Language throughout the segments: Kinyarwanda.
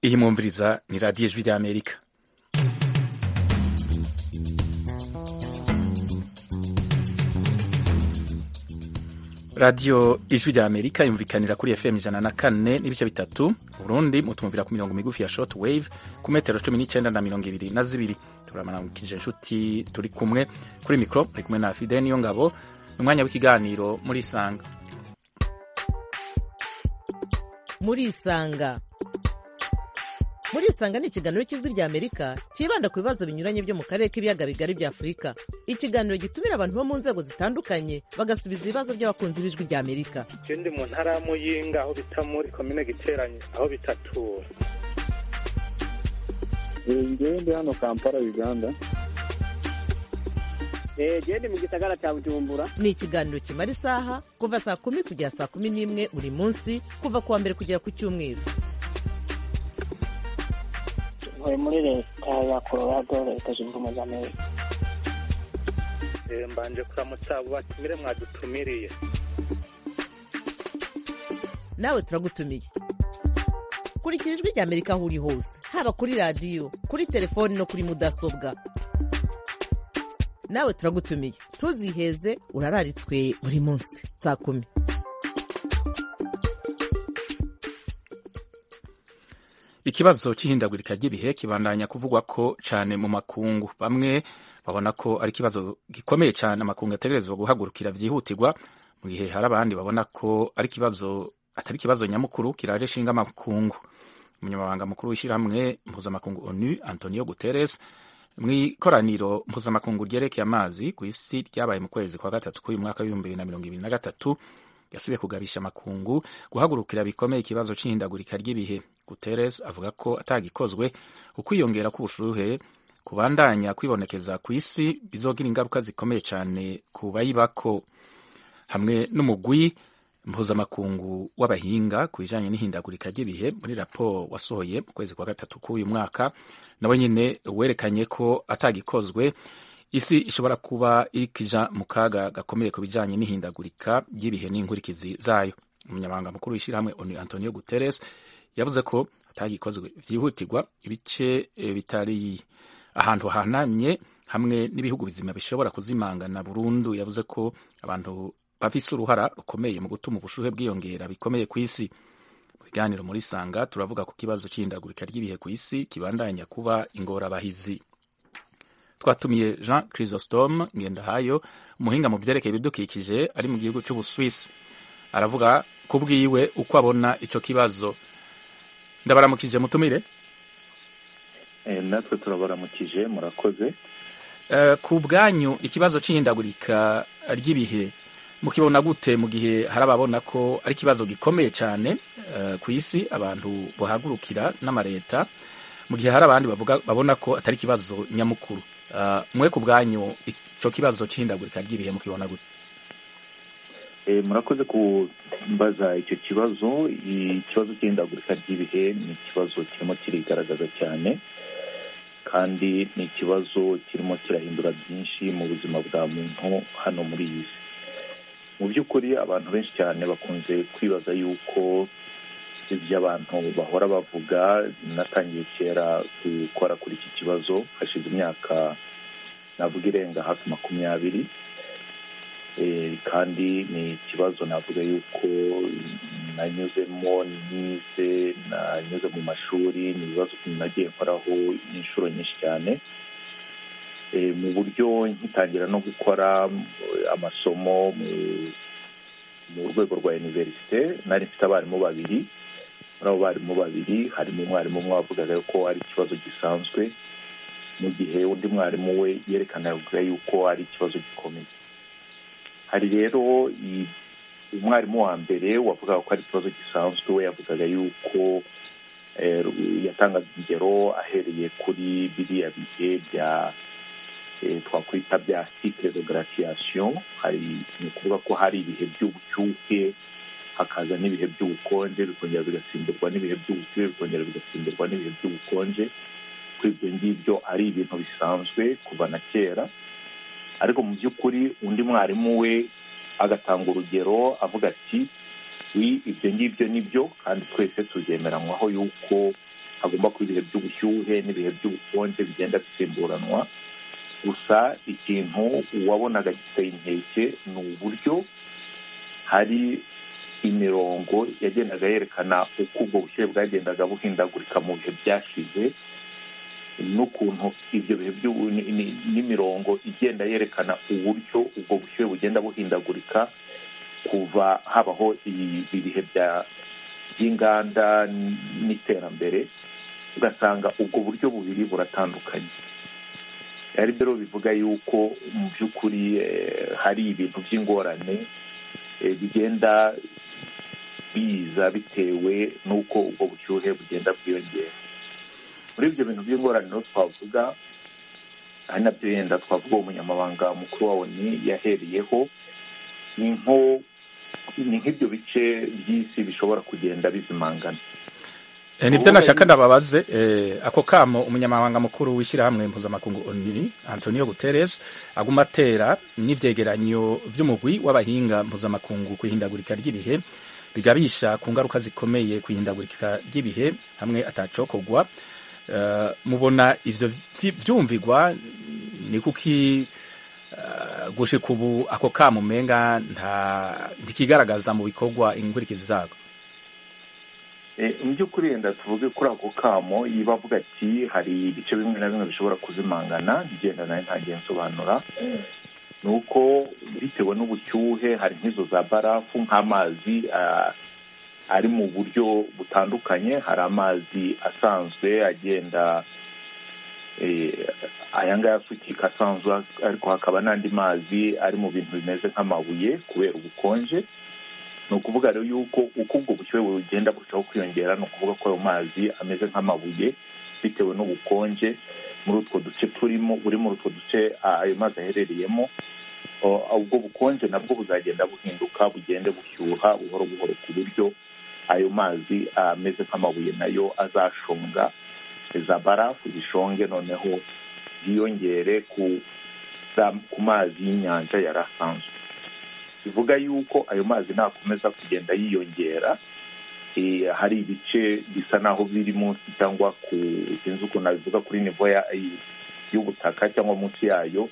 iyi mwumviriza ni radiyo ijwi ry'amerika radiyo ijwi ry'amerika yumvikanira kuri fm ijana na kane n'ibice bitatu burundi mutumvira ku mirongo migufi ya short wave ku metero cumi n'icyenda na mirongo ibiri na zibiri turamaramukije inshuti turi kumwe kuri mikoro turi kumwe na fide niyo ngabo ni umwanya w'ikiganiro muri isanga muri isanga muri isanga ni ikiganiro cy'ijwi ry'amerika cyibanda ku bibazo binyuranye byo mu karere k'ibiyaga bigari bya afurika ikiganiro gitumira abantu bo mu nzego zitandukanye bagasubiza ibibazo by'abakunzi b'ijwi ry'amerika ikindi mu ntara ya muyinga aho bita muri komine giteranye aho bita tura njyewe ndi hano kampala uganda gende mu gisagara cya bujumbura ni ikiganiro kimara isaha kuva saa kumi kugera saa kumi n'imwe buri munsi kuva ku wa mbere kugera ku cyumweru ntuye muri leta ya colorado leta zunze ubumwe za amerika Eh, mbanje kuramutsa abo batumire mwadutumiriye nawe turagutumiye kurikira ijwi ry'amerika aho uri hose haba kuri radiyo kuri telefoni no kuri mudasobwa nawe turagutumiye ntuziheze urararitswe buri munsi saa kumi ikibazo cy'ihindagurika ry'ibihe kibandanya kuvugwa ko cyane mu makungu bamwe babona ko ari ikibazo gikomeye cyane amakungu ategerezwa guhagurukira byihutirwa mu gihe hari abandi babona ko ari ikibazo atari ikibazo nyamukuru kiraje ishinga amakungu umunyamabanga mukuru w'ishyirahamwe mpuzamakungu onu antonio guterres mu ikoraniro mpuzamakungu ryerekeye amazi ku isi ryabaye mu kwezi kwa gatatu k'uyu mwaka w'ibihumbi bibiri na mirongo ibiri na gatatu yasubiye kugabisha amakungu guhagurukira bikomeye ikibazo cy'ihindagurika ry'ibihe guterres avuga ko atagikozwe ukwiyongera k'ubushuhe kubandanya kwibonekeza ku isi bizogira ingaruka zikomeye cyane ku bayibako hamwe n'umugwi mpuzamakungu w'abahinga ku bijyanye n'ihindagurika ry'ibihe muri raporo wasohoye mu kwezi kwa gatatu k'uyu mwaka nawe nyine werekanye ko atagikozwe isi ishobora kuba irikija mu kaga gakomeye ku bijyanye n'ihindagurika ry'ibihe n'inkurikizi zayo umunyamabanga mukuru w'ishyirahamwe onu antonio guterres yavuze ko hatagikozwe byihutirwa ibice eh, bitari ahantu hahanamye hamwe n'ibihugu bizima bishobora kuzimangana burundu yavuze ko abantu bafise uruhara rukomeye mu gutuma ubushuhe bwiyongera bikomeye ku isi mu biganiro muri sanga turavuga ku kibazo cy'ihindagurika ry'ibihe ku isi kibandanya kuba ingorabahizi twatumiye jean chrysostome ngendahayo umuhinga mu byerekeye ibidukikije ari mu gihugu cy'ubuswisi aravuga ku bwiwe uko abona ico kibazo ndabaramukije mutumire Eh, natwe turabaramukije murakoze Eh, ku bwanyu ikibazo cy'ihindagurika ry'ibihe mukibona gute mu gihe hari ababona ko ari ikibazo gikomeye cyane eh, ku isi abantu bahagurukira n'amareta mu gihe hari abandi bavuga babona ko atari ikibazo nyamukuru Eh, mwe ku bwanyu icyo kibazo cy'ihindagurika ry'ibihe mukibona gute Eh, murakoze kumbaza icyo kibazo ikibazo cy'ihindagurika ry'ibihe ni ikibazo kirimo kirigaragaza cyane kandi ni ikibazo kirimo kirahindura byinshi mu buzima bwa muntu hano muri iyi si mu by'ukuri abantu benshi cyane bakunze kwibaza yuko ibyo abantu bahora bavuga natangiye kera gukora kuri iki kibazo hashize imyaka navuga irenga hafi makumyabiri Eh, kandi ni ikibazo navuga yuko nanyuzemo nize nanyuze mu mashuri ni ibibazo nagiye nkoraho inshuro nyinshi cyane Eh, mu buryo nkitangira no gukora eh, amasomo mu- mu rwego rwa iniverisite nari mfite abarimu babiri muri abo barimu babiri harimo umwarimu umwe wavugaga ko ari ikibazo gisanzwe mu gihe undi mwarimu we yerekanaga yuko ari ikibazo gikomeye hari rero i- umwarimu wa mbere wavugaga ko ari ikibazo gisanzwe we yavugaga yuko eh, ru- yatangaga ingero ahereye kuri biriya bihe bya eh, twakwita bya cycle de gratiation hari ni ukuvuga ko hari ibihe by'ubucyuke hakaza n'ibihe by'ubukonje bikongera bigasimburwa n'ibihe by'ubushyuhe bikongera bigasimburwa n'ibihe by'ubukonje ko ibyo ngibyo ari ibintu bisanzwe kuva na kera ariko mu by'ukuri undi mwarimu we agatanga urugero avuga ati "Wi, ibyo ngibyo ni byo kandi twese tuzemeranywaho yuko hagomba kuba ibihe by'ubushyuhe n'ibihe by'ubukonje bigenda bisimburanwa gusa ikintu wabonaga giteye inkeke ni uburyo hari imirongo yagendaga yerekana uko ubwo bushyuhe bwagendaga buhindagurika mu bihe byashize n'ukuntu ibyo bihe n'imirongo igenda yerekana uburyo ubwo bushyuhe bugenda buhindagurika kuva habaho ibihe by'inganda n'iterambere ugasanga ubwo buryo bubiri buratandukanye ari rero bivuga yuko mu by'ukuri hari ibintu by'ingorane bigenda biza bitewe n'uko ubwo bushyuhe bugenda bwiyongera muri ibyo bintu by'ingorane twavuga ari nabyo yenda twavuga umunyamabanga mukuru wa oni yahereyeho ni nko ni nk'ibyo bice by'isi bishobora kugenda bizimangana nibyo nashaka ndababaze ako kamo umunyamabanga mukuru w'ishyirahamwe mpuzamakungu oni antonio guterres aguma atera n'ibyegeranyo by'umugwi w'abahinga mpuzamakungu ku ihindagurika ry'ibihe bigabisha ku ngaruka zikomeye ku ihindagurika ry'ibihe hamwe atacokogwa mubona ibyo byumvigwa ni kuki gushika ubu ako kamo umenga ntikigaragaza mu bikorwa inkurikizi zako mu by'ukuri yenda tuvuge kuri ako kamo yiba avuga ati hari ibice bimwe na bimwe bishobora kuzimangana ngenda nawe ntangiye nsobanura ni uko bitewe n'ubushyuhe hari nk'izo za barafu nk'amazi ari mu buryo butandukanye hari amazi asanzwe agenda aya ngaya asukika asanzwe ariko hakaba n'andi mazi ari mu bintu bimeze nk'amabuye kubera ubukonje ni ukuvuga rero yuko uko ubwo bushyuhe bugenda burushaho kwiyongera ni ukuvuga ko ayo mazi ameze nk'amabuye bitewe n'ubukonje muri utwo duce turimo buri muri utwo duce ayo mazi aherereyemo ubwo bukonje nabwo buzagenda buhinduka bugende bushyuha buhoro buhoro ku buryo ayo mazi ameze nk'amabuye nayo azashonga za barafu zishonge noneho ziyongere ku mazi y'inyanja yari asanzwe bivuga yuko ayo mazi nakomeza kugenda yiyongera hari ibice bisa n'aho biri munsi cyangwa ku sinzi ukuntu nabivuga kuri nivo y'ubutaka cyangwa munsi yayo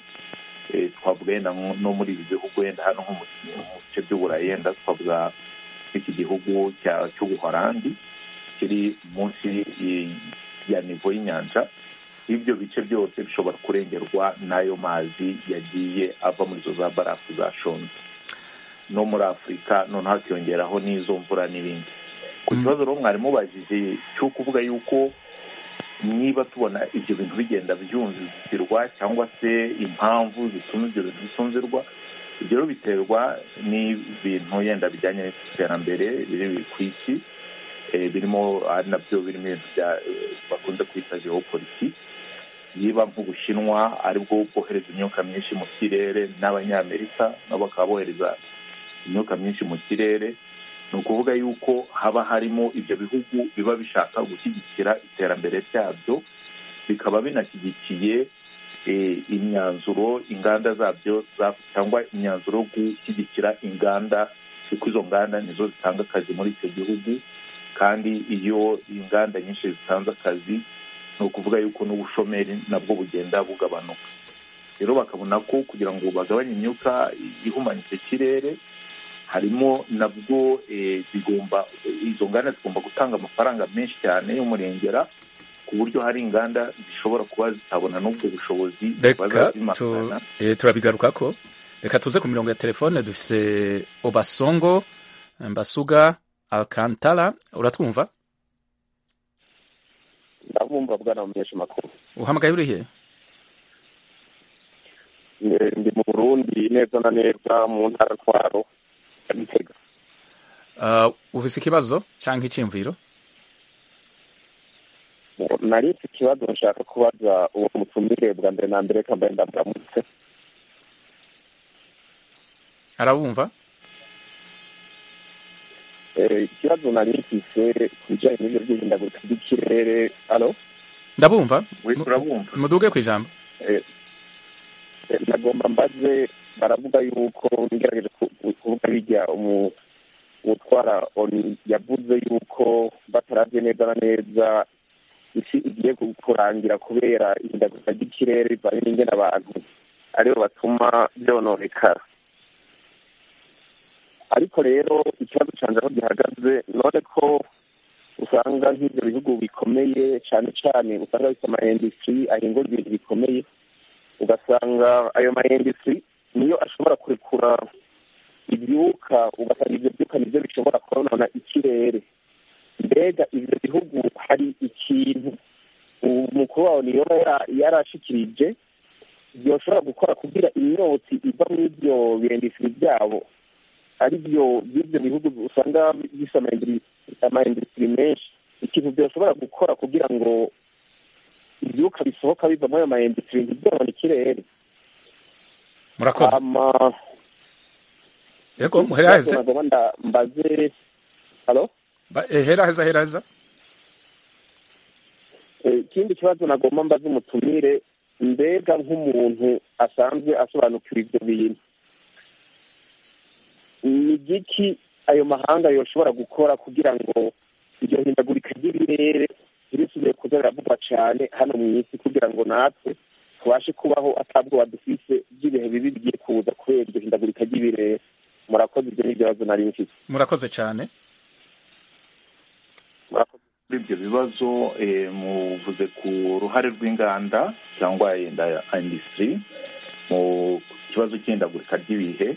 twavuga yenda no muri ibi bihugu yenda hano nko mu bice by'uburayi yenda twavuga iki gihugu cy'ubuhorandi kiri munsi ya nivo y'inyanja ibyo bice byose bishobora kurengerwa n'ayo mazi yagiye ava muri izo za barafu zashonze no muri afurika noneho hakiyongeraho n'izo mvura n'ibindi ku kibazo rero mwari mubajije cyo kuvuga yuko niba tubona ibyo bintu bigenda byumvirwa cyangwa se impamvu zituma ibyo bintu bitumvirwa ibyo rero biterwa n'ibintu yenda bijyanye n'iterambere biri ku isi birimo ari nabyo birimo ibintu bakunze kwita geopolitiki niba nk'ubushinwa aribwo bwohereza imyuka myinshi mu kirere n'abanyamerika nabo bakaba bohereza imyuka myinshi mu kirere ni ukuvuga yuko haba harimo ibyo bihugu biba bishaka gushyigikira iterambere ryabyo bikaba binashyigikiye imyanzuro inganda zabyo cyangwa imyanzuro yo gushyigikira inganda kuko izo nganda nizo zitanga akazi muri icyo gihugu kandi iyo inganda nyinshi zitanze akazi ni ukuvuga yuko n'ubushomeri nabwo bugenda bugabanuka rero bakabona ko kugira ngo bagabanye imyuka ihumanya icyo kirere harimo nabwo zigomba izo nganda zigomba gutanga amafaranga menshi cyane y'umurengera ku buryo hari inganda zishobora kuba zitabona n'ubwo bushobozi turabigaruka ko reka tuze ku mirongo ya telefone dufise obasongo mbasuga alcantara uratwumva ndabumva bwana mumenyesha makuru uhamagaye urihe ndi mu burundi neza na neza mu ntara ntwaro ufise ikibazo cyangwa icyiyumviro nari mfite ikibazo nshaka kubaza uwo mutumire bwa mbere na mbere kambaye ndamuramutse arabumva ikibazo nari mfise ku bijyanye n'ibyo by'ihindagurika ry'ikirere alo ndabumva urabumva muduge ku ijambo nagomba mbaze baravuga yuko ngerageje kuvuga bijya utwara yavuze yuko bataravye neza na neza isi igiye kurangira kubera ihindagurika ry'ikirere bivanye n'ingene abantu aribo batuma byononekara ariko rero ikibazo canje aho gihagaze none ko usanga nk'ivyo bihugu bikomeye cane cane usanga bifite amaindustry ahingura ibintu bikomeye ugasanga ayo maindustry niyo ashobora kurekura ivyuka ugasanga ivyo vyuka nivyo bishobora konona ikirere mbega ivyo bihugu hari ikintu umukuru wawe niyoba yarashikirije yoshobora gukora kugira imyotsi iva muri ivyo birindisiri vyabo ari byo by'ibyo bihugu usanga bifite amaindustiri menshi ikintu byoshobora gukora kugira ngo ivyuka bisohoka biva muri ayo maindustiri ntibyonone ikirere murakoze hama yego muheraheze nagomba nda- mbaze halo Ba- eh, heraheza heraheza Eh, ikindi kibazo nagomba mbaze umutumire mbega nk'umuntu asanzwe asobanukiwe ibyo bintu ni igiki ayo mahanga yoshobora gukora kugira ngo iryo hindagurika ry'ibirere ntibisubire kuza biravugwa cyane hano mu isi kugira ngo natwe tubashe kubaho atabwoba dufise by'ibihe bibi bigiye kuza kubera iryo hindagurika ry'ibirere murakoze ibyo n'ibibazo nari mfite murakoze cyane muri ibyo bibazo eh, muvuze ku ruhare rw'inganda cyangwa yenda industry mu kibazo cy'ihindagurika ry'ibihe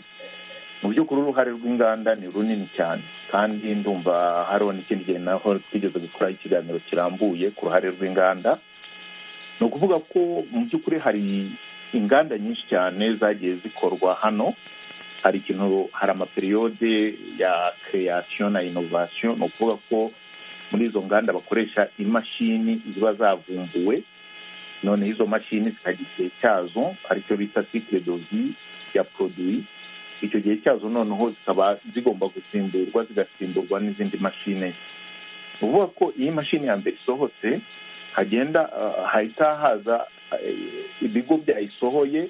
mu by'ukuri uruhare rw'inganda ni runini cyane kandi ndumva hariho n'ikindi gihe naho twigeze gukora ikiganiro kirambuye ku ruhare rw'inganda ni ukuvuga ko mu by'ukuri hari inganda nyinshi cyane zagiye zikorwa hano hari ikintu hari amaperiyode ya kereyasiyo na inovasiyo ni ukuvuga ko muri izo nganda bakoresha imashini ziba zavumbuwe noneho izo mashini zikagira igihe cyazo aricyo bita sikire dozi ya poroduwi icyo gihe cyazo noneho zikaba zigomba gusimburwa zigasimburwa n'izindi mashini ni ukuvuga ko iyo imashini ya mbere isohotse hagenda ah, hahita haza eh, ibigo byayisohoye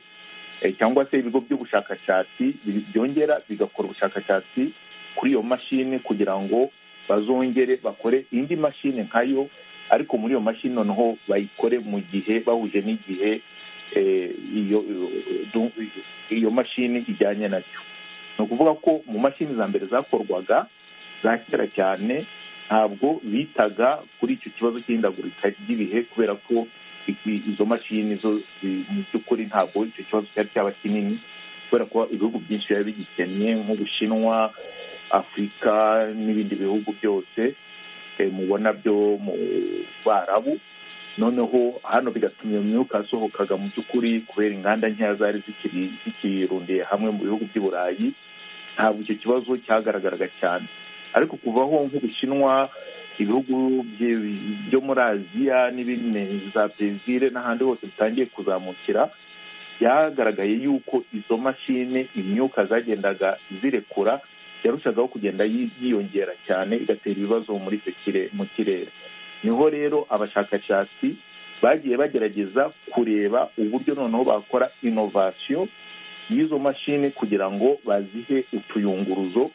eh, cyangwa se ibigo by'ubushakashatsi bi- byongera bigakora ubushakashatsi kuri iyo mashini kugira ngo bazongere bakore indi mashini nkayo ariko muri iyo mashini noneho bayikore mu gihe bahuje n'igihe eh, iyo du- iyo mashini ijyanye nacyo ni ukuvuga ko mu mashini za mbere zakorwaga za kera cyane ntabwo bitaga kuri icyo kibazo cy'ihindagurika ry'ibihe kubera ko i- izo mashini zo zi- mu by'ukuri ntabwo icyo kibazo cyari cyaba kinini kubera ko ibihugu byinshi biba bigikennye nk'ubushinwa afurika n'ibindi bihugu byose eh, mubona byo mu barabu noneho hano bigatuma iyo myuka yasohokaga mu by'ukuri kubera inganda nkeya zari zikiri- zikirundiye hamwe mu bihugu by'i burayi ntabwo icyo kibazo cyagaragaraga cyane ariko kuvaho nk'ubushinwa ibihugu bye- byo muri aziya n'ibindi za brezil n'ahandi hose bitangiye kuzamukira byagaragaye yuko izo mashini imyuka zagendaga zirekura yarushagaho kugenda yi- yiyongera cyane igatera ibibazo muri icyo kire- mu kirere niho rero abashakashatsi bagiye bagerageza kureba uburyo noneho bakora inovasiyo y'izo mashini kugira ngo bazihe utuyunguruzo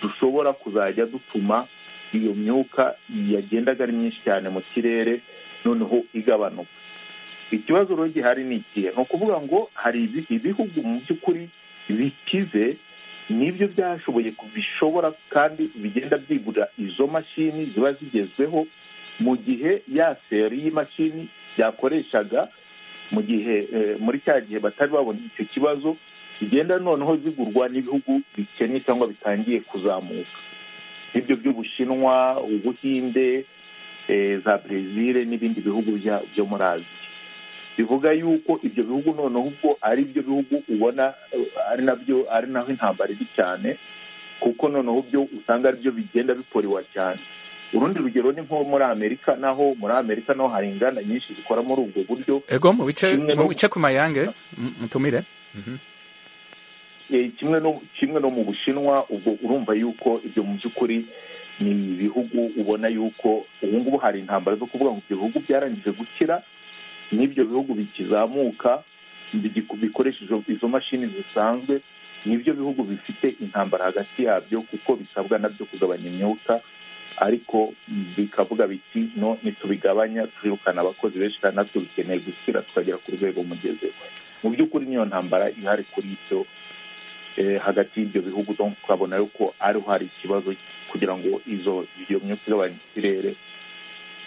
dushobora kuzajya dutuma iyo myuka yagendaga ari myinshi cyane mu kirere noneho igabanuka ikibazo rero gihari ni ikihe ni ukuvuga ngo hari ibi- ibihugu mu by'ukuri bikize nibyo byashoboye bishobora kandi bigenda byigurira izo mashini ziba zigezweho mu gihe ya seri y'imashini byakoreshaga mu gihe eh, muri cya gihe batari babona icyo kibazo zigenda noneho zigurwa n'ibihugu bikennye cyangwa bitangiye kuzamuka nk'ibyo by'ubushinwa ubuhinde eh, za brezil n'ibindi bihugu bya- byo muri aziya bivuga yuko ibyo bihugu noneho ubwo ari byo bihugu ubona eh, ari nabyo ari naho intambara iri cyane kuko noneho byo usanga ari byo bigenda biporewa cyane urundi rugero ni nko muri amerika naho muri amerika naho hari inganda nyinshi zikora muri ubwo buryo ego mu bice Kimwe mu no- bice ku mayange m- mutumire Mhm. Eh, kimwe no kimwe no mu bushinwa ubwo urumva yuko ibyo mu by'ukuri ni ibihugu ubona yuko ubu ngubu hari intambara zo kuvuga ngo ibyo bihugu byarangije gukira n'ibyo bihugu bikizamuka bigiku- bikoresheje izo mashini zisanzwe nibyo bihugu bifite intambara hagati yabyo kuko bisabwa nabyo kugabanya imyuka ariko bikavuga biti no nitubigabanya twirukana abakozi benshi kandi natwe dukeneye gukira tukagera ku rwego mugezeho mu by'ukuri niyo ntambara ihari kuri ibyo hagati y'ibyo bihugu tukabona yuko ariho hari ikibazo kugira ngo izo iyo myuka igabanya ikirere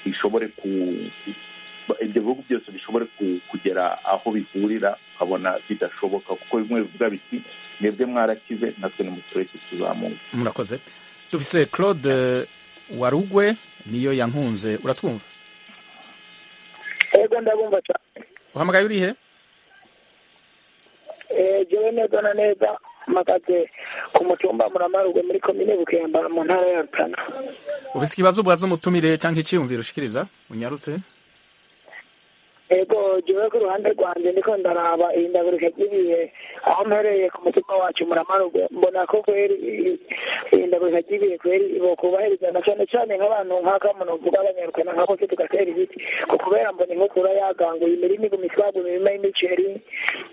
ishobore ku ibyo bihugu byose bishobore kugera aho bihurira ukabona bidashoboka kuko bimwe bivuga biti mwebwe mwarakize natwe nimutureke tuzamuka murakoze dufise claude warugwe niyo yankunze uratwumva yego ndabumva cyane uhamagaye urihe jewe neza na neza mpagaze ku mutumba muramarugwe muri komine bukemba mu ntara ya rutana ufise ikibazo ubwaza umutumire cyangwa iciyumviro ushikiriza unyarutse ego jewe ku ruhande rwanjye ndiko ndaraba iyi ndaguruka ry'ibihe aho mpereye ku mutima wacu muramarugwe mbona ko kweri iyi ndaguruka ry'ibihe kweri bokubahiriza na cane cane nk'abantu nk'aka muntu mvuga abanyarukana nk'ako se tugatera ibiti ko kubera mbona inkukura yaganguye imirima iguma itwagwa imirima y'imiceri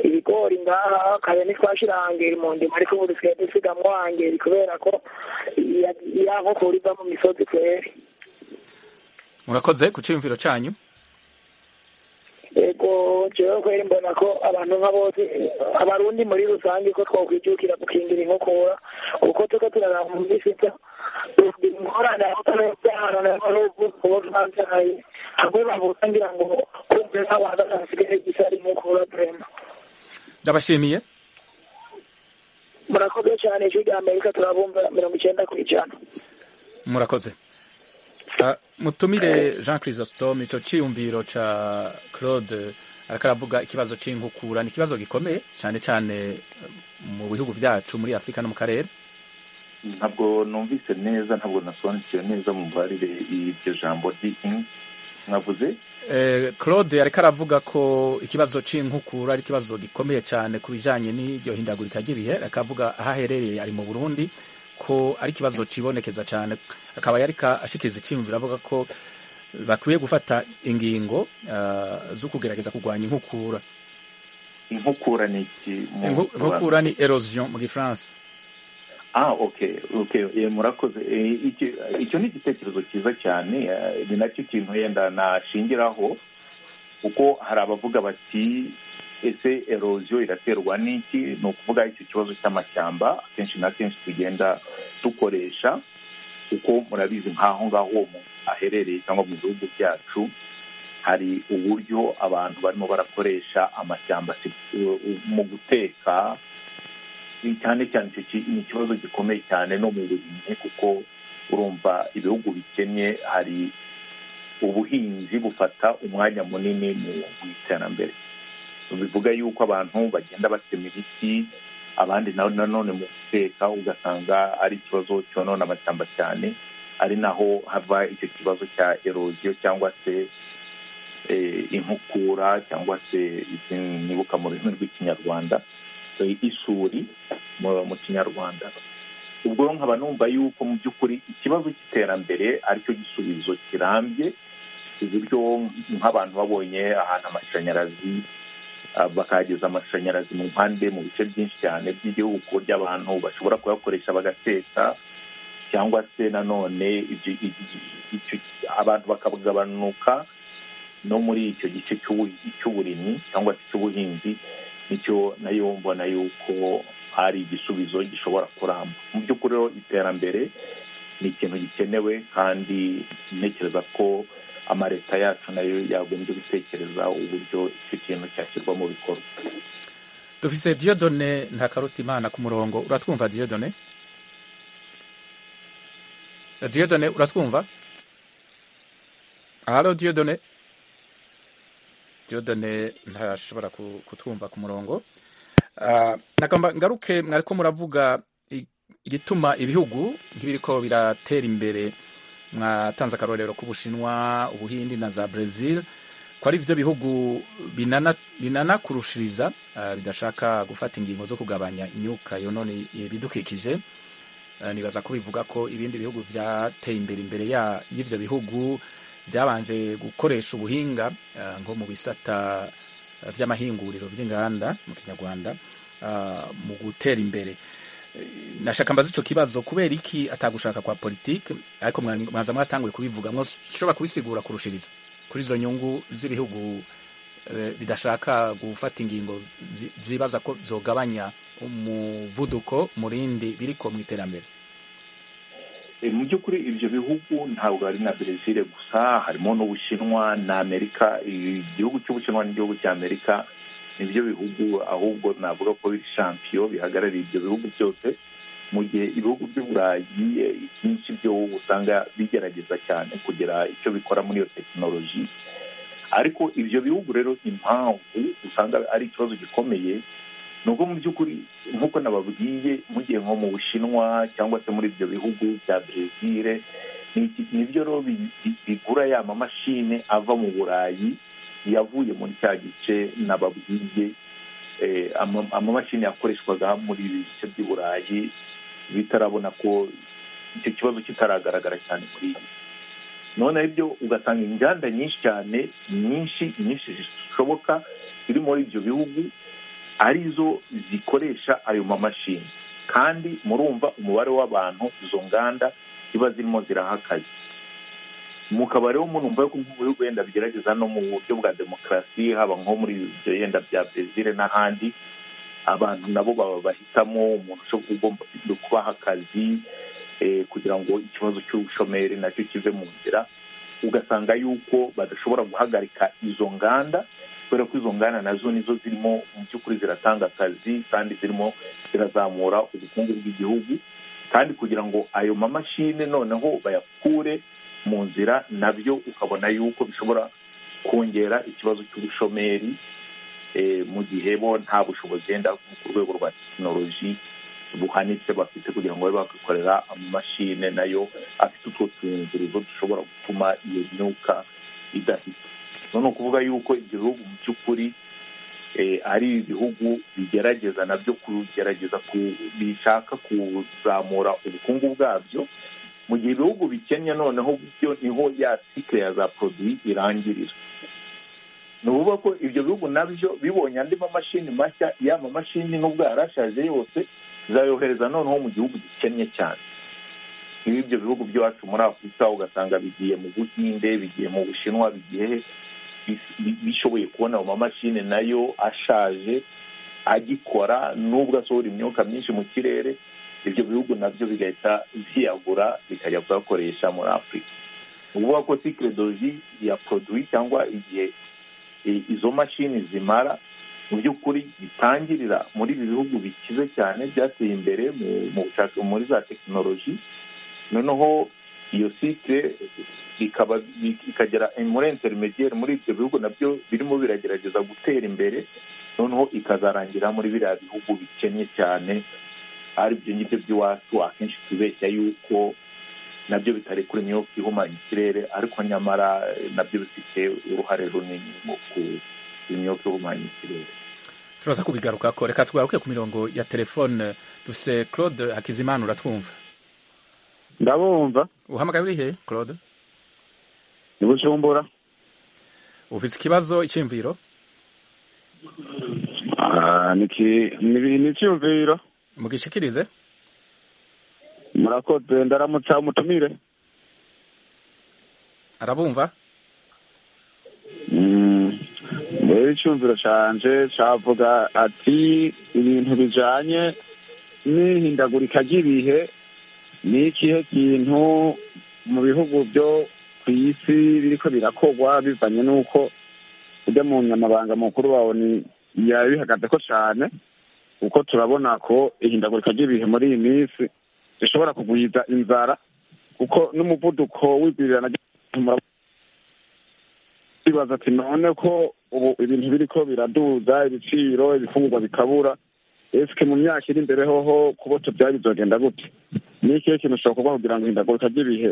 ibigori ngaha kare ntitwashira hangeri mu ndimo ariko ubu dusigaye dusigamwo hangeri kubera ko iya- ya nkukura iva mu misozi kweri murakoze ku ciyumviro cyanyu ego jewe kweri mbona ko abantu nka bose abarundi muri rusange ko twakwijukira gukingira inkokora kuko tuko turaraba mu minsi ita ingorane abatarayubyarana n'abarubu kubo twabyaye hamwe bavuga ngira ngo kumve nk'abantu basigaye gusa ari inkokora vrema ndabashimiye murakoze cyane ijwi rya amerika turabumva mirongo icyenda ku ijana murakoze Ah, mutumire jean chrysostome icyo cyiyumviro cya claude ariko aravuga ikibazo cy'inkukura ni ikibazo gikomeye cyane cyane eh, mu bihugu byacu muri afurika no mu karere ntabwo numvise neza ntabwo nasobanukiwe neza mu mbarire y'iryo jambo ry'inki mwavuze Eh, claude ariko aravuga ko ikibazo cy'inkukura ari ikibazo gikomeye cyane ku bijyanye n'iryo hindagurika ry'ibihe akavuga aho aherereye ari mu burundi ko ari ikibazo kibonekeza cyane akaba yari ashikiza icyiyumviro avuga ko bakwiye gufata ingingo ah, zo kugerageza kurwanya inkukura inkukura ni iki mu Inku- inkukura ni erosion mu gifaransa ah okay okay eh, murakoze Eh, iki- icyo ni igitekerezo cyiza cyane eh, ni nacyo kintu yenda nashingiraho kuko hari abavuga bati ese erozio iraterwa n'iki ni ukuvuga icyo kibazo cy'amashyamba akenshi na kenshi tugenda dukoresha kuko murabizi nk'aho ngaho uwo muntu aherereye cyangwa mu bihugu byacu hari uburyo abantu barimo barakoresha amashyamba si- u- u- mu guteka ni cyane cyane icyo ki- ni ikibazo gikomeye cyane no mu burimyi kuko urumva ibihugu bikennye hari ubuhinzi bufata umwanya munini mu mu iterambere bivuga yuko abantu bagenda batema ibiti abandi na- nanone mu guteka ugasanga ari ikibazo cyonona amashyamba cyane ari naho hava icyo kibazo cya erosiyo cyangwa se eh, inkukura cyangwa se izi nibuka mu rurimi rw'ikinyarwanda eh, isuri mu- mu kinyarwanda ubwo rero nkaba numva yuko mu by'ukuri ikibazo cy'iterambere aricyo gisubizo kirambye uburyo nk'abantu babonye ahantu amashanyarazi ah, bakahageza amashanyarazi mu mpande mu bice byinshi cyane by'igihugu ku buryo abantu bashobora kuyakoresha bagateka cyangwa se nanone ibyo- icyo- abantu bakagabanuka no muri icyo gice cy'ubu- cy'uburimyi cyangwa se cy'ubuhinzi nicyo nayo mbona yuko hari igisubizo gishobora kuramba mu by'ukuri rero iterambere ni ikintu gikenewe kandi ntekereza ko amaleta yacu nayo yagombye gutekereza uburyo icyo kintu cyashyirwa mu bikorwa dufise diodone ntakarutimana ku murongo uratwumva diodone Eh, diodone uratwumva halo diodone diodone ntashobora ku- kutwumva ku murongo Ah, nagomba ngaruke mwariko muravuga i- igituma ibihugu nk'ibiriko biratera imbere mwatanze akarorero k'ubushinwa ubuhindi na za brezil ko ari byo bihugu binana- binanakurushiriza ah, bidashaka gufata ingingo zo kugabanya imyuka yonone ibidukikije Ah, nibaza ko bivuga ko ibindi bihugu byateye imbere imbere ya- y'ibyo bihugu byabanje gukoresha ubuhinga ah, nko mu bisata ah, by'amahinguriro by'inganda mu kinyarwanda ah, mu gutera imbere Eh, nashaka mbaza icyo kibazo kubera iki atagushaka kwa politiki ariko mwaza mwatanguye kubivuga mwashobora kubisigura kurushiriza kuri izo nyungu z'ibihugu eh, bidashaka gufata ingingo zi- zibaza ko zogabanya umuvuduko murindi biriko mu iterambere E, mu by'ukuri ibyo bihugu ntabwo ari na brezil gusa harimo n'ubushinwa na amerika I- igihugu cy'ubushinwa n'igihugu cya amerika nibyo bihugu ahubwo navuga ko biri shampiyo bihagarariye ibyo bihugu byose mu gihe ibihugu by'uburayi e, ibyinshi byo usanga bigerageza cyane kugira icyo bikora muri iyo tekinoloji ariko ibyo bihugu rero impamvu usanga ari ikibazo gikomeye nubwo mu by'ukuri nk'uko nababwiye mugiye nko mu bushinwa cyangwa se muri ibyo bihugu bya brezil ni- nibyo rero bi- bi- bigura ya mamashini ava mu burayi yavuye muri cya gice nababwiye eh, ama- amamashini yakoreshwaga muri ibi bice by'i burayi bitarabona ko icyo kibazo kitaragaragara cyane kuri ibi none byo ugasanga inganda nyinshi cyane nyinshi nyinshi zishoboka ziri muri ibyo bihugu arizo zikoresha ayo mamashini kandi murumva umubare w'abantu izo nganda ziba zirimo ziraha akazi mukaba rero murumva ko nk'ibihugu yenda bigerageza no mu buryo bwa demokarasi haba nko muri ibyo yenda bya brezil n'ahandi abantu nabo baba bahitamo umuntu ushobora ugomba kubaha akazi eh, kugira ngo ikibazo cy'ubushomeri nacyo kive mu nzira ugasanga yuko badashobora guhagarika izo nganda kubera ko izo nganda nazo nizo zirimo mu by'ukuri ziratanga akazi kandi zirimo zirazamura ubukungu bw'igihugu kandi kugira ngo ayo mamashini noneho bayakure mu nzira nabyo ukabona yuko bishobora kongera ikibazo cy'ubushomeri eh, mu gihe bo nta bushobozi yenda ku rwego rwa tekinoloji buhanitse bafite kugira ngo babe bakikorera amamashini nayo afite utwo tuyungirizo dushobora gutuma iyo myuka idahita ni ukuvuga yuko ibyo bihugu mu by'ukuri eh, ari ibihugu bigerageza nabyo kugerageza ku- bishaka kuzamura ubukungu bwabyo mu gihe ibihugu bikennye noneho byo niho ya sikire ya za poroduwi irangirira ni ukuvuga ko ibyo bihugu nabyo bibonye andi mamashini mashya ya mamashini n'ubwo yarashaje yose zayohereza noneho mu gihugu gikennye cyane nk'ibi ibyo bihugu by'iwacu muri afurika ugasanga bigiye mu buhinde bigiye mu bushinwa bigiye he, bis- bi- bishoboye kubona ayo mamashini nayo ashaje agikora nubwo asohora imyuka myinshi mu kirere ibyo bihugu nabyo bigahita byiyagura bikajya kuyakoresha muri afurika ni ukuvuga ko sikiredoji ya poroduwi cyangwa igihe i- izo mashini zimara mu by'ukuri bitangirira muri ibi bihugu bikize cyane byateye imbere mu- mu bushaka muri za tekinoloji noneho iyo site ikaba i- ikagera muri intermediaire muri ibyo bihugu nabyo birimo biragerageza gutera imbere noneho ikazarangira muri biriya bihugu bikennye cyane ari byo ngibyo by'iwacu akenshi tubeshya yuko nabyo bitari kuri imyuka ihumanya ikirere ariko nyamara eh, nabyo bifite uruhare runini mu myuka ihumanya ikirere turaza kubigaruka ko reka tugaruke ku mirongo ya telefone dufise claude hakizimana uratwumva ndabumva uhamagaye uri he claude ni bujumbura ufise ikibazo icyumviro Ah, niki- ni ni icyumviro mugishikirize murakoze ndaramutsa mutumire arabumva Mm, rero icyumviro canje cavuga ati ibintu bijanye n'ihindagurika ry'ibihe ni ikihe kintu mu bihugu byo ku isi biriko birakorwa bivanye n'uko ujya mu nyamabanga mukuru wa oni yabihagazeko cane kuko turabona ko ihindagurika ry'ibihe muri iyi minsi rishobora kugwiza inzara kuko n'umuvuduko w'igwirirana ry'umutima bibaza ati none ko ubu ibintu biriko biraduza ibiciro ibifungurwa bikabura ese mu myaka iri imbere hoho kuboto byari bizogenda gute ni ikihe kintu ushobora kuba kugira ngo ihindagurika ry'ibihe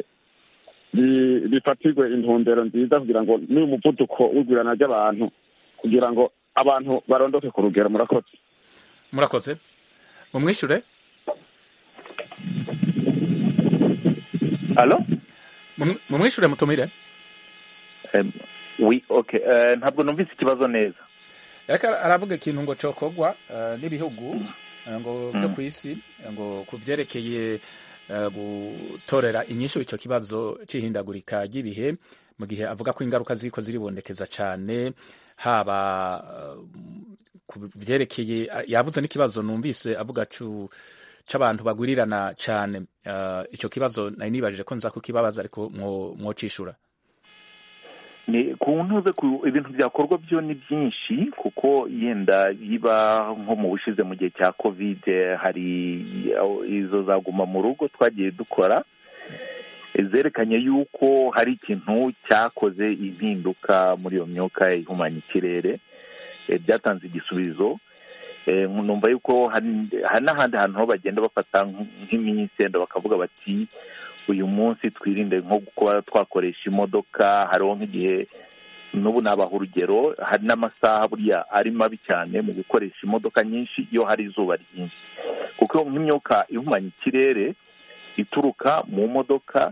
bi- bifatirwe intumbero nziza kugira ngo n'uyu muvuduko w'igwirana ry'abantu kugira ngo abantu barondoke ku rugero murakoze murakoze mumwishure alo Mum- mumwishure mutumire Em, wi- okay, eh, ntabwo numvise ikibazo neza reka aravuga ikintu ngo cokorwa eh, n'ibihugu ngo byo ku isi ngo ku byerekeye eh, gutorera inyishu icyo kibazo cy'ihindagurika ry'ibihe mu gihe avuga ko ingaruka ziko ziribonekeza cyane haba eh, ku byerekeye yavuze n'ikibazo numvise avuga cu c'abantu bagurirana cyane Eh, ico kibazo nari nibajije ko nza kukibabaza ariko mwo- mwocishura ni ku ntuze ku ibintu byakorwa byo ni byinshi kuko yenda biba nko mu bushize mu gihe cya kovide hari aho izo zaguma mu rugo twagiye dukora eh, zerekanye yuko hari ikintu cyakoze impinduka muri iyo myuka ihumanya ikirere eh, byatanze igisubizo Eh, numva yuko hari hari n'ahandi hantu ho bagenda bafata nk'iminsi yenda bakavuga bati uyu munsi twirinde nko kuba twakoresha imodoka hariho nk'igihe n'ubu nabaha urugero hari n'amasaha burya ari mabi cyane mu gukoresha imodoka nyinshi iyo hari izuba ryinshi kuko nk'imyuka ihumanya ikirere ituruka mu modoka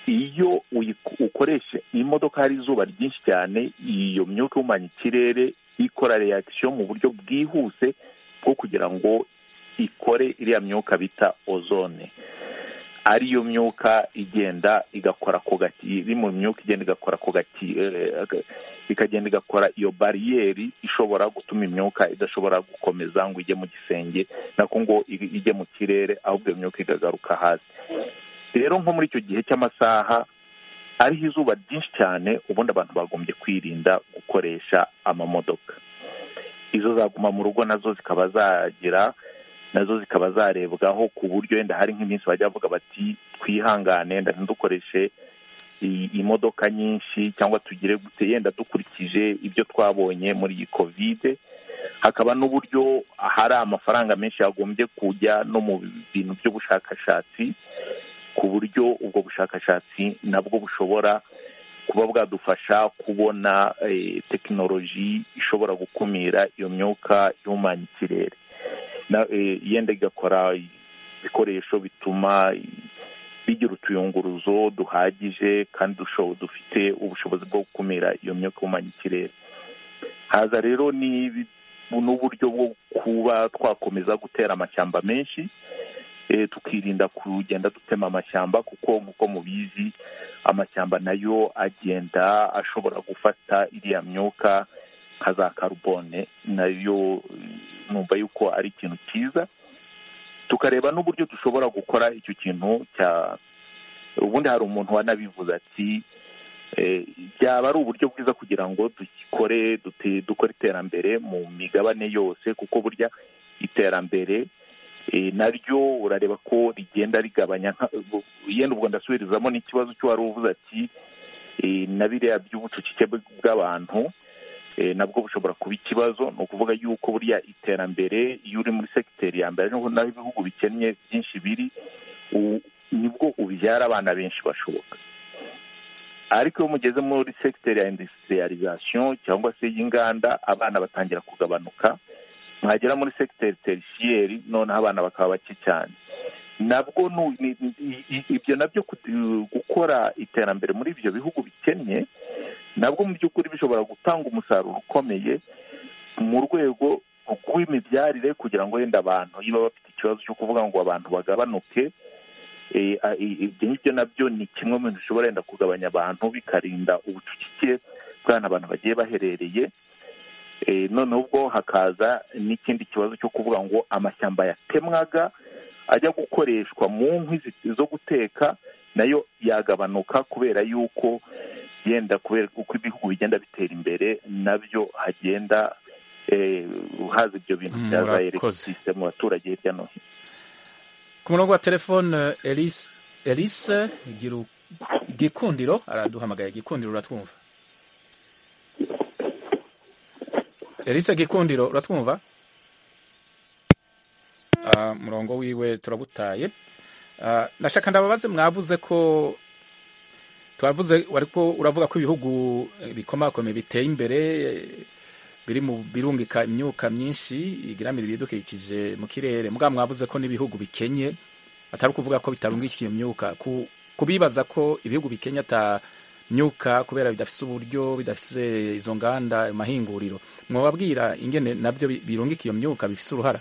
iyo uyi- ukoresha imodoka hari izuba ryinshi cyane iyo myuka ihumanya ikirere ikora reaction mu buryo bwihuse bwo kugira ngo ikore iriya myuka bita ozone ariyo myuka igenda igakora ku gati iri mu myuka igenda igakora ku gati eh, aga- ikagenda igakora iyo bariyeri ishobora gutuma imyuka idashobora gukomeza ngo ijye mu gisenge nako ngo i- ijye mu kirere ahubwo iyo myuka ikagaruka hasi rero nko muri icyo gihe cy'amasaha ariho izuba ryinshi cyane ubundi abantu bagombye kwirinda gukoresha amamodoka izo zaguma mu rugo nazo zikaba zagira nazo zikaba zarebwaho ku buryo wenda hari nk'iminsi bajya bavuga bati twihangane wenda ntidukoreshe i- imodoka nyinshi cyangwa tugire gute yenda dukurikije ibyo twabonye muri iyi kovide hakaba n'uburyo hari amafaranga menshi yagombye kujya no mu bintu by'ubushakashatsi ku buryo ubwo bushakashatsi nabwo bushobora kuba bwadufasha kubona eh, tekinoloji ishobora gukumira iyo myuka ihumanya ikirere na eh, yenda igakora ibikoresho bituma bigira utuyunguruzo duhagije kandi dusho- dufite ubushobozi bwo gukumira iyo myuka ihumanya ikirere haza rero n'ibi- n'uburyo bwo kuba twakomeza gutera amashyamba menshi eh, tukirinda kugenda dutema amashyamba kuko nk'uko mubizi amashyamba nayo agenda ashobora gufata iriya myuka nka za karubone nayo numva yuko ari ikintu cyiza tukareba n'uburyo dushobora gukora icyo kintu cya ubundi hari umuntu wanabivuze ati eh, byaba ari uburyo bwiza kugira ngo dukore dute- dukore iterambere mu migabane yose kuko burya iterambere eh, naryo urareba ko rigenda rigabanya nka- yenda ubwo ndasubirizamo n'ikibazo cy'uwari uvuze ati eh, na biriya by'ubucucike bw'abantu eh, nabwo bushobora kuba ikibazo ni ukuvuga yuko buriya iterambere iyo uri muri segiteri ya mbere niho naho ibihugu bikennye byinshi biri u- nibwo ubyara abana benshi bashoboka ariko iyo mugeze muri segiteri ya indusitiriyarizasiyo cyangwa se y'inganda abana batangira kugabanuka mwagera muri segiteri terishiyeri noneho abana bakaba bake cyane nabwo nu- ni- ni- i- ibyo nabyo ku- gukora iterambere muri ibyo bihugu bikennye nabwo mu by'ukuri bishobora gutanga umusaruro ukomeye mu rwego rw'imibyarire kugira ngo wenda abantu niba bafite ikibazo cyo kuvuga ngo abantu bagabanuke eh, a- i- ibyo ngibyo nabyo ni kimwe mu bintu bishobora wenda kugabanya abantu bikarinda ubucucike bw'ahantu abantu bagiye baherereye Eh, noneho ubwo hakaza n'ikindi kibazo cyo kuvuga ngo amashyamba yatemwaga ajya gukoreshwa mu nkwi zi- zo guteka nayo yagabanuka kubera yuko yenda kubera uko ibihugu bigenda bitera imbere nabyo hagenda eh, haza ibyo bintu Mm, byaza murakoze. elegitirisite mu baturage hirya no hino ku murongo wa telefone elise elise Giru- gikundiro araduhamagaye gikundiro uratwumva elise gikundiro uratwumva Ah, murongo wiwe turabutaye Ah, nashaka ndababaze mwavuze ko twavuze ariko uravuga ko ibihugu eh, bikomakomeye biteye imbere eh, biri mu birungika imyuka myinshi igiramira ibidukikije mu kirere mbwa mwavuze ko n'ibihugu bikenye atari ukuvuga ko bitarungika iyo myuka Ku- kubibaza ko ibihugu bikenya ata myuka kubera bidafite uburyo bidafite izo nganda amahinguriro mwababwira ingene nabyo bi- birungika iyo myuka bifite uruhara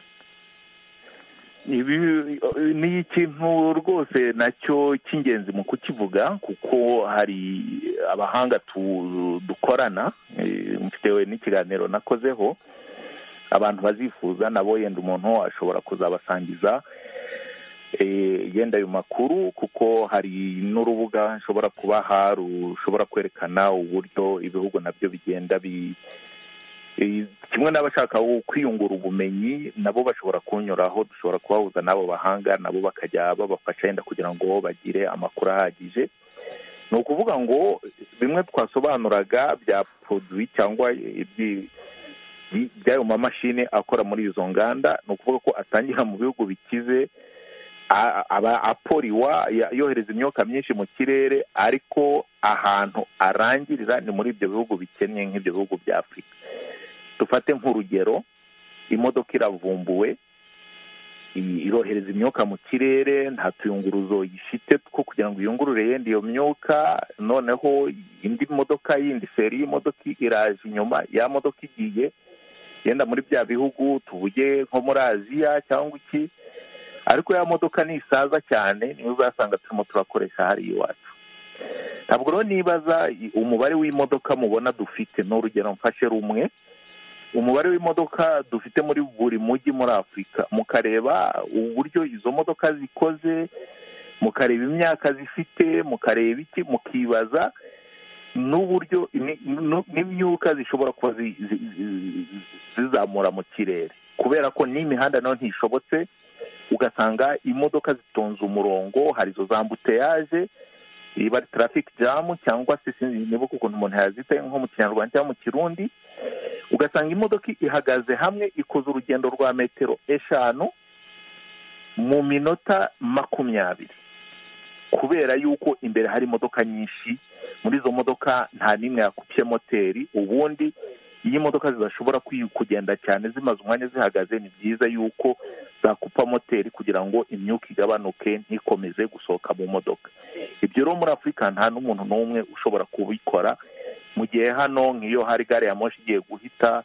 ni ikintu rwose nacyo cy'ingenzi mu kukivuga kuko hari abahanga dukorana mfitewe n'ikiganiro nakozeho abantu bazifuza nabo yenda umuntu ashobora kuzabasangiza yenda ayo makuru kuko hari n'urubuga nshobora kubaha rushobora kwerekana uburyo ibihugu nabyo bigenda bi kimwe n'abashaka kwiyungura ubumenyi nabo bashobora kunyuraho dushobora kubahuza n'abo bahanga nabo bakajya babafasha yenda kugira ngo bagire amakuru ahagije ni ukuvuga ngo bimwe twasobanuraga bya poroduwi cyangwa by'ayo mamashini akora muri izo nganda ni ukuvuga ko atangira mu bihugu bikize aba aporiwa yohereza imyuka myinshi mu kirere ariko ahantu arangirira ni muri ibyo bihugu bikennye nk'ibyo bihugu bya afurika dufate nk'urugero imodoka iravumbuwe irohereza imyuka mu kirere nta tuyunguruzo ifite two kugira ngo iyungurure yenda iyo myuka noneho indi modoka yindi seri y'imodoka iraje inyuma ya modoka igiye yenda muri bya bihugu tuvuge nko muri aziya cyangwa iki ariko ya modoka ntisaza cyane niyo uzasanga turimo turakoresha hariya iwacu ntabwo rero nibaza umubare w'imodoka mubona dufite n'urugero mfashe rumwe umubare w'imodoka dufite muri buri mujyi muri afurika mukareba uburyo izo modoka zikoze mukareba imyaka zifite mukareba iki mukibaza n'uburyo n'imyuka zishobora kuba zizamura mu kirere kubera ko n'imihanda nayo ntishobotse ugasanga imodoka zitonze umurongo hari izo za mbuteyaje riba ari tarafiki jamu cyangwa se nibuka ukuntu umuntu yazita nko mu kinyarwanda cyangwa mu kirundi ugasanga imodoka ihagaze hamwe ikoze urugendo rwa metero eshanu mu minota makumyabiri kubera yuko imbere hari imodoka nyinshi muri izo modoka nta n'imwe yakupye moteri ubundi iyo imodoka zidashobora kugenda cyane zimaze umwanya zihagaze ni byiza yuko zakupa moteri kugira ngo imyuka igabanuke ntikomeze gusohoka mu modoka ibyo rero muri afurika nta n'umuntu n'umwe ushobora kubikora mu gihe hano nk'iyo hari gare ya moshi igiye guhita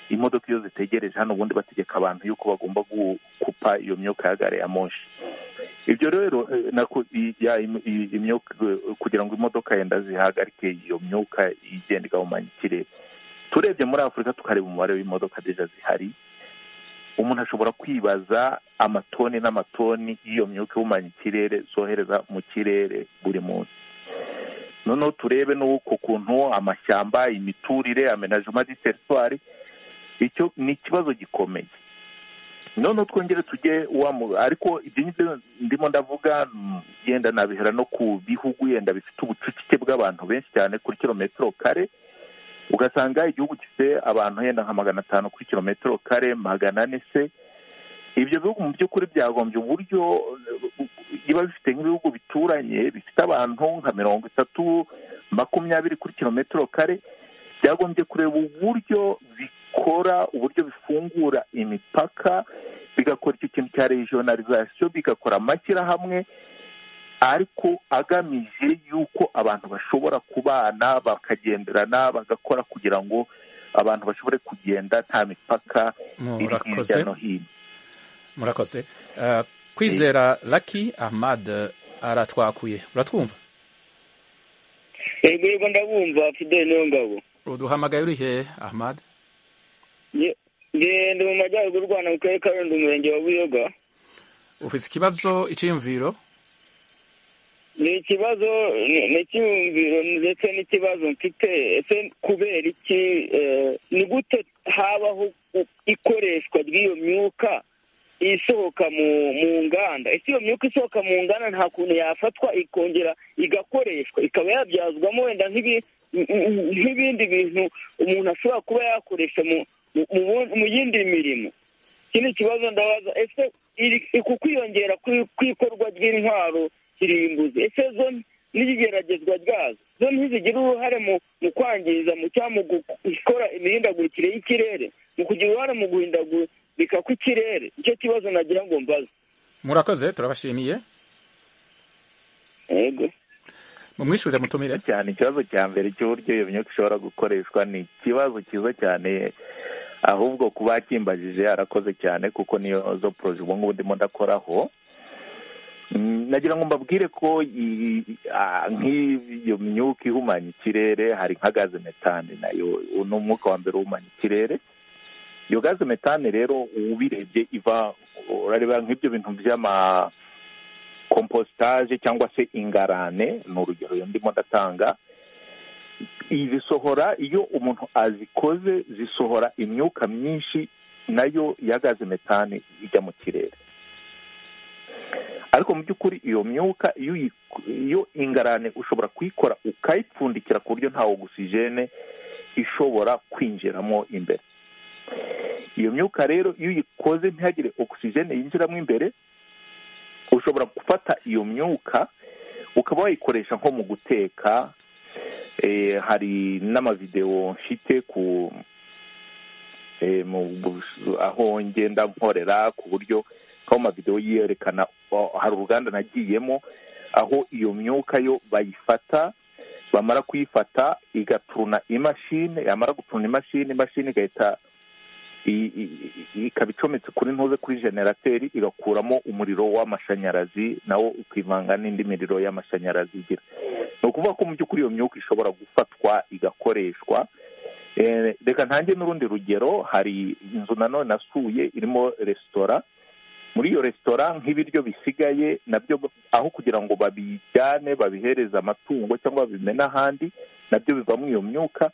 imodoka iyo zitegereje hano ubundi bategeka abantu yuko bagomba gukupa iyo myuka ya gare ya moshi ibyo rero kugira ngo imodoka yenda zihagarike iyo myuka igenda igahumanya ikirere turebye muri afurika tukareba umubare w'imodoka deja zihari umuntu ashobora kwibaza amatoni n'amatoni y'iyo myuka ihumanya ikirere zohereza mu kirere buri munsi noneho turebe n'uko kuntu amashyamba imiturire amenajema di teritwari icyo ni ikibazo gikomeye noneho twongere tujye ariko ibyo ngibyo ndimo ndavuga yenda nabihera no ku bihugu yenda bifite ubucucike bw'abantu benshi cyane kuri kilometero kare ugasanga igihugu gifite abantu yenda nka magana atanu kuri kilometero kare magana ane se ibyo bihugu mu by'ukuri byagombye uburyo biba bifite nk'ibihugu bituranye bifite abantu nka mirongo itatu makumyabiri kuri kilometero kare byagombye kureba uburyo bikora uburyo bifungura imipaka bigakora icyo kintu cya regionalization bigakora amashyirahamwe ariko agamije yuko abantu bashobora kubana bakagenderana bagakora kugira ngo abantu bashobore kugenda nta mipaka iri hirya no hino murakoze kwizera laki ahmad aratwakuye uratwumva yego yego ndabumva fideli niyo ngabo uduhamagaye uri hehe ahmad ngende mu majyaruguru y'u rwanda mu karere ka rundi umurenge wa buyoga ufite ikibazo icyiyumviro ni ikibazo ni icyiyumviro ndetse n'ikibazo mfite ese kubera iki ni gute habaho ikoreshwa ry'iyo myuka isohoka mu nganda ese iyo myuka isohoka mu nganda nta kuntu yafatwa ikongera igakoreshwa ikaba yabyazwamo wenda nk'ibindi bintu umuntu ashobora kuba yakoresha mu yindi mirimo iki ni ikibazo ndabaza ese ku kwiyongera kw'ikorwa ry'intwaro kirimbuzi ese zo n'igeragezwa ryazo zo ntizigira uruhare mu kwangiza mu cyangwa mu gukora imihindagurikire y'ikirere mu kugira uruhare mu guhindagurika kw'ikirere icyo kibazo nagira ngo mbaze murakoze turabashimiye yego mumwishyure mutumire cyane ikibazo cya mbere cy'uburyo iyo myuka ishobora gukoreshwa ni ikibazo cyiza cyane ahubwo kuba yakimbajije arakoze cyane kuko niyo zo poroje ubu ngubu ndimo ndakoraho nagira ngo mbabwire ko nk'iyo myuka ihumanya ikirere hari nka gaze metane nayo ni umwuka wa mbere uhumanya ikirere iyo gaze metane rero ubirebye iva urareba nk'ibyo bintu by'amakompositaje cyangwa se ingarane ni urugero ndimo ndatanga zisohora iyo umuntu azikoze zisohora imyuka myinshi nayo ya gaze metane ijya mu kirere ariko mu by'ukuri iyo myuka iyo ingarane ushobora kuyikora ukayipfundikira ku buryo nta ogisijene ishobora kwinjiramo imbere iyo myuka rero iyo uyikoze ntihagire ogisijene yinjiramo imbere ushobora gufata iyo myuka ukaba wayikoresha nko mu guteka hari n'amavidewo mfite ku aho ngenda nkorera ku buryo aho amavidewo yerekana hari uruganda nagiyemo aho iyo myuka yo bayifata bamara kuyifata igaturuna imashini yamara guturuna imashini imashini igahita ikaba icometse kuri ntuze kuri generateri igakuramo umuriro w'amashanyarazi nawo ukivanga n'indi miriro y'amashanyarazi igira ni ukuvuga ko mu by'ukuri iyo myuka ishobora gufatwa igakoreshwa reka ntange n'urundi rugero hari inzu nanone nasuye irimo resitora muri iyo resitora nk'ibiryo bisigaye nabyo aho kugira ngo babijyane babihereze amatungo cyangwa babimene ahandi nabyo bivamo iyo myuka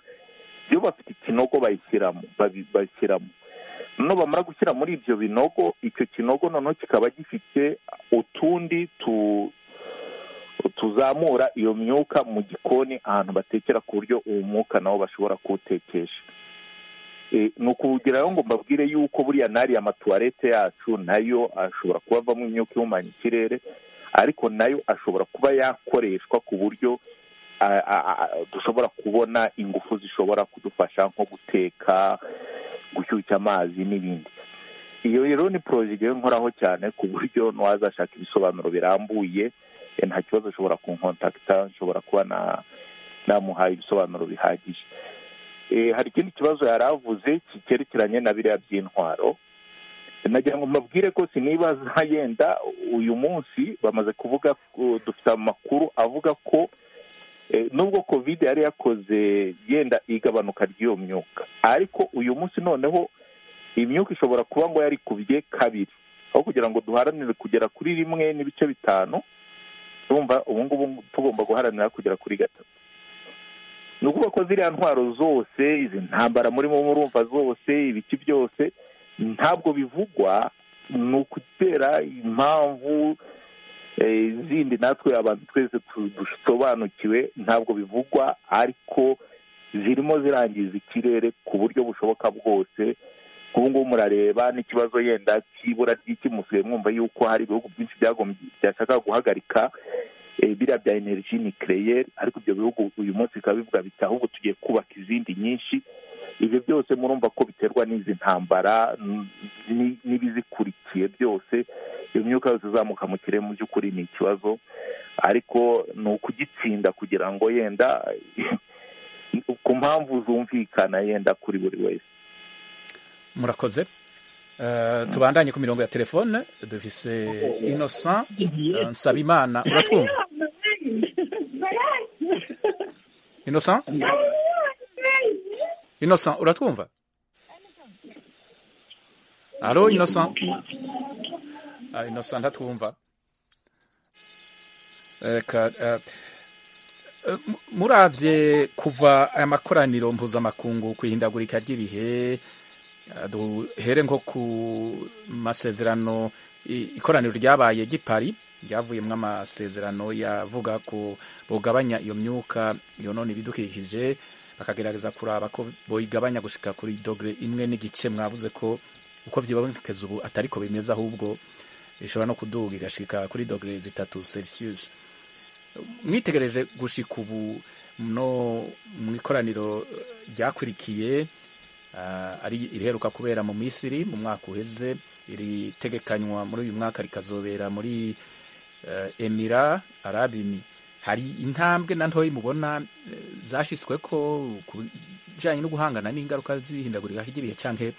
iyo bafite ikinogo bayishyiramo babishyiramo noneho bamara gushyira muri ibyo binogo icyo kinogo noneho kikaba gifite utundi tuzamura iyo myuka mu gikoni ahantu batekera ku buryo uwo mwuka nawo bashobora kuwutekesha ni ukugeraho ngo mbabwire yuko buriya n'ariya amatuwarete yacu nayo ashobora kuba avamo imyuka ihumanya ikirere ariko nayo ashobora kuba yakoreshwa ku buryo dushobora kubona ingufu zishobora kudufasha nko guteka gushyushya amazi n'ibindi iyo rero ni porojegire nkoraho cyane ku buryo n'uwazashaka ibisobanuro birambuye nta kibazo ashobora kunkontakita nshobora kuba namuhaye ibisobanuro bihagije hari ikindi kibazo yari avuze cyerekeranye na biriya by'intwaro nagira ngo mbabwire ko sinibaza yenda uyu munsi bamaze kuvuga dufite amakuru avuga ko nubwo kovide yari yakoze yenda igabanuka ry'iyo myuka ariko uyu munsi noneho imyuka ishobora kuba ngo yarikubye kabiri aho kugira ngo duharanire kugera kuri rimwe n'ibice bitanu urumva ubu ngubu tugomba guharanira kugera kuri gatatu ni ukuvuga ko ziriya ntwaro zose izi ntambara murimo murumva zose ibiki byose ntabwo bivugwa ni ukutera impamvu zindi natwe abantu twese dusobanukiwe ntabwo bivugwa ariko zirimo zirangiza ikirere ku buryo bushoboka bwose ubu ngubu murareba n'ikibazo yenda cy'ibura ry'ikimusigaye mwumva yuko hari ibihugu byinshi byashaka guhagarika biriya bya energy nucleaire ariko ibyo bihugu uyu munsi bikaba bivuga biti ahubwo tugiye kubaka izindi nyinshi ibyo byose murumva ko biterwa n'izi ntambara n'ibizikurikiye byose iyo myuka yose izamuka mu kirere mu by'ukuri ni ikibazo ariko ni ukugitsinda kugira ngo yenda ku mpamvu zumvikana yenda kuri buri wese murakoze tubandanye ku mirongo ya telefone dufise innocent nsabimana uratwumva innocent innocent uratwumva alo innocent innocent ntatwumva murabye kuva aya makoraniro mpuzamakungu ku ihindagurika ry'ibihe duhere nko ku masezerano ikoraniro ryabaye gipari ryavuyemo amasezerano yavuga ko bugabanya iyo myuka yonona ibidukikije bakagerageza kuraba ko boyigabanya gushika kuri dogere imwe n'igice mwavuze ko uko byibonekeza ubu atari ko bimeze ahubwo ishobora no kuduga igashika kuri dogere zitatu celsius mwitegereje gushika ubu no mu ikoraniro ryakurikiye ari iriheruka kubera mu misiri mu mwaka uheze iritegekanywa muri uyu mwaka rikazobera muri emira arabimi hari intambwe na ntoya mubona eh, zashyizwe ko ku bijyanye no guhangana n'ingaruka z'ihindagurika ry'ibihe cyangwa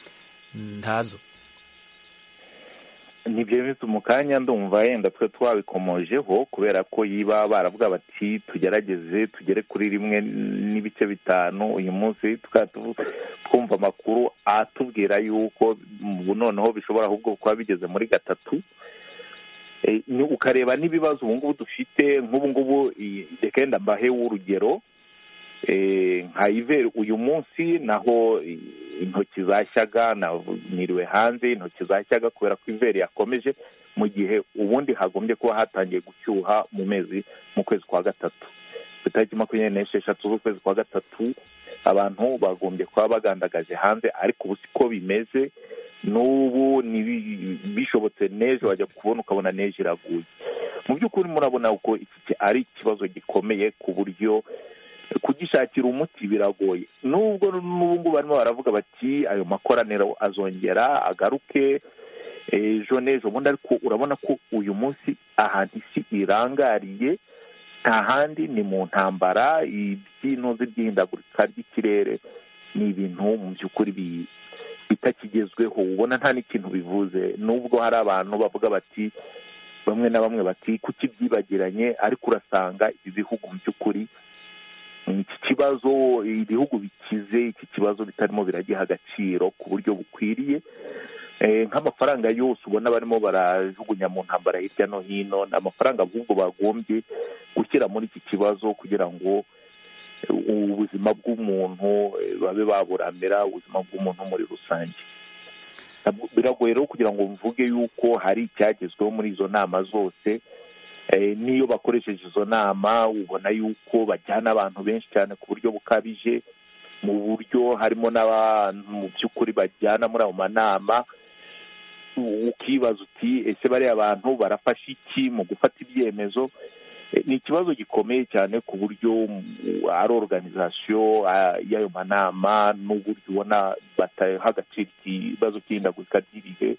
ntazo ntibyemeze mu kanya ndumva yenda twe twabikomojeho kubera ko yiba baravuga bati tugerageze tugere kuri rimwe n'ibice bitanu uyu munsi twumva amakuru atubwira yuko ubu noneho bishobora ahubwo kuba bigeze muri gatatu Eh, ni- ukareba n'ibibazo ubu ngubu dufite nk'ubu ngubu i- rekenda mbahe urugero Eh, nka iveri uyu munsi naho i- intoki zashyaga na- niriwe hanze intoki zashyaga kubera ko iveri yakomeje mu gihe ubundi hagombye kuba hatangiye gucyuha mu mezi mu kwezi kwa gatatu ku itariki makumyabiri n'esheshatu z'ukwezi kwa gatatu abantu bagombye kuba bagandagaje hanze ariko ubu siko bimeze n'ubu nibi- bishobotse neje wajya kubona ukabona neje iraguye mu by'ukuri murabona ko iki ki- ari ikibazo gikomeye ku buryo kugishakira umuti biragoye nubwo n'ubu ngubu barimo baravuga bati ayo makoraniro azongera agaruke ejo n'ejo bundi ariko urabona ko uyu munsi ahantu isi irangariye nta handi ni mu ntambara iby'intuzi by'ihindagurika ry'ikirere ni ibintu mu by'ukuri bi- bitakigezweho ubona nta n'ikintu bivuze nubwo hari abantu bavuga bati bamwe na bamwe bati kuki byibagiranye ariko urasanga ibi bihugu mu by'ukuri iki kibazo ibihugu bikize iki kibazo bitarimo biragiha agaciro ku buryo bukwiriye Eh, nk'amafaranga yose ubona barimo barajugunya mu ntambara hirya no hino ni amafaranga ahubwo bagombye gushyira muri iki kibazo kugira ngo eh, ubuzima bw'umuntu eh, babe baburamira ubuzima bw'umuntu muri rusange Ntabwo- biragoye rero kugira ngo mvuge yuko hari icyagezweho muri izo nama zose Eh, n'iyo bakoresheje izo nama ubona yuko bajyana abantu benshi cyane ku buryo bukabije mu buryo harimo n'abantu mu by'ukuri bajyana muri ayo manama u- ukibaza uti ese bariya bantu barafashe iki mu gufata ibyemezo Eh, ni ikibazo gikomeye cyane ku buryo mm, ari organizasiyo ah, y'ayo manama n'uburyo ubona bataha agaciro ikibazo cy'ihindagurika ry'ibihe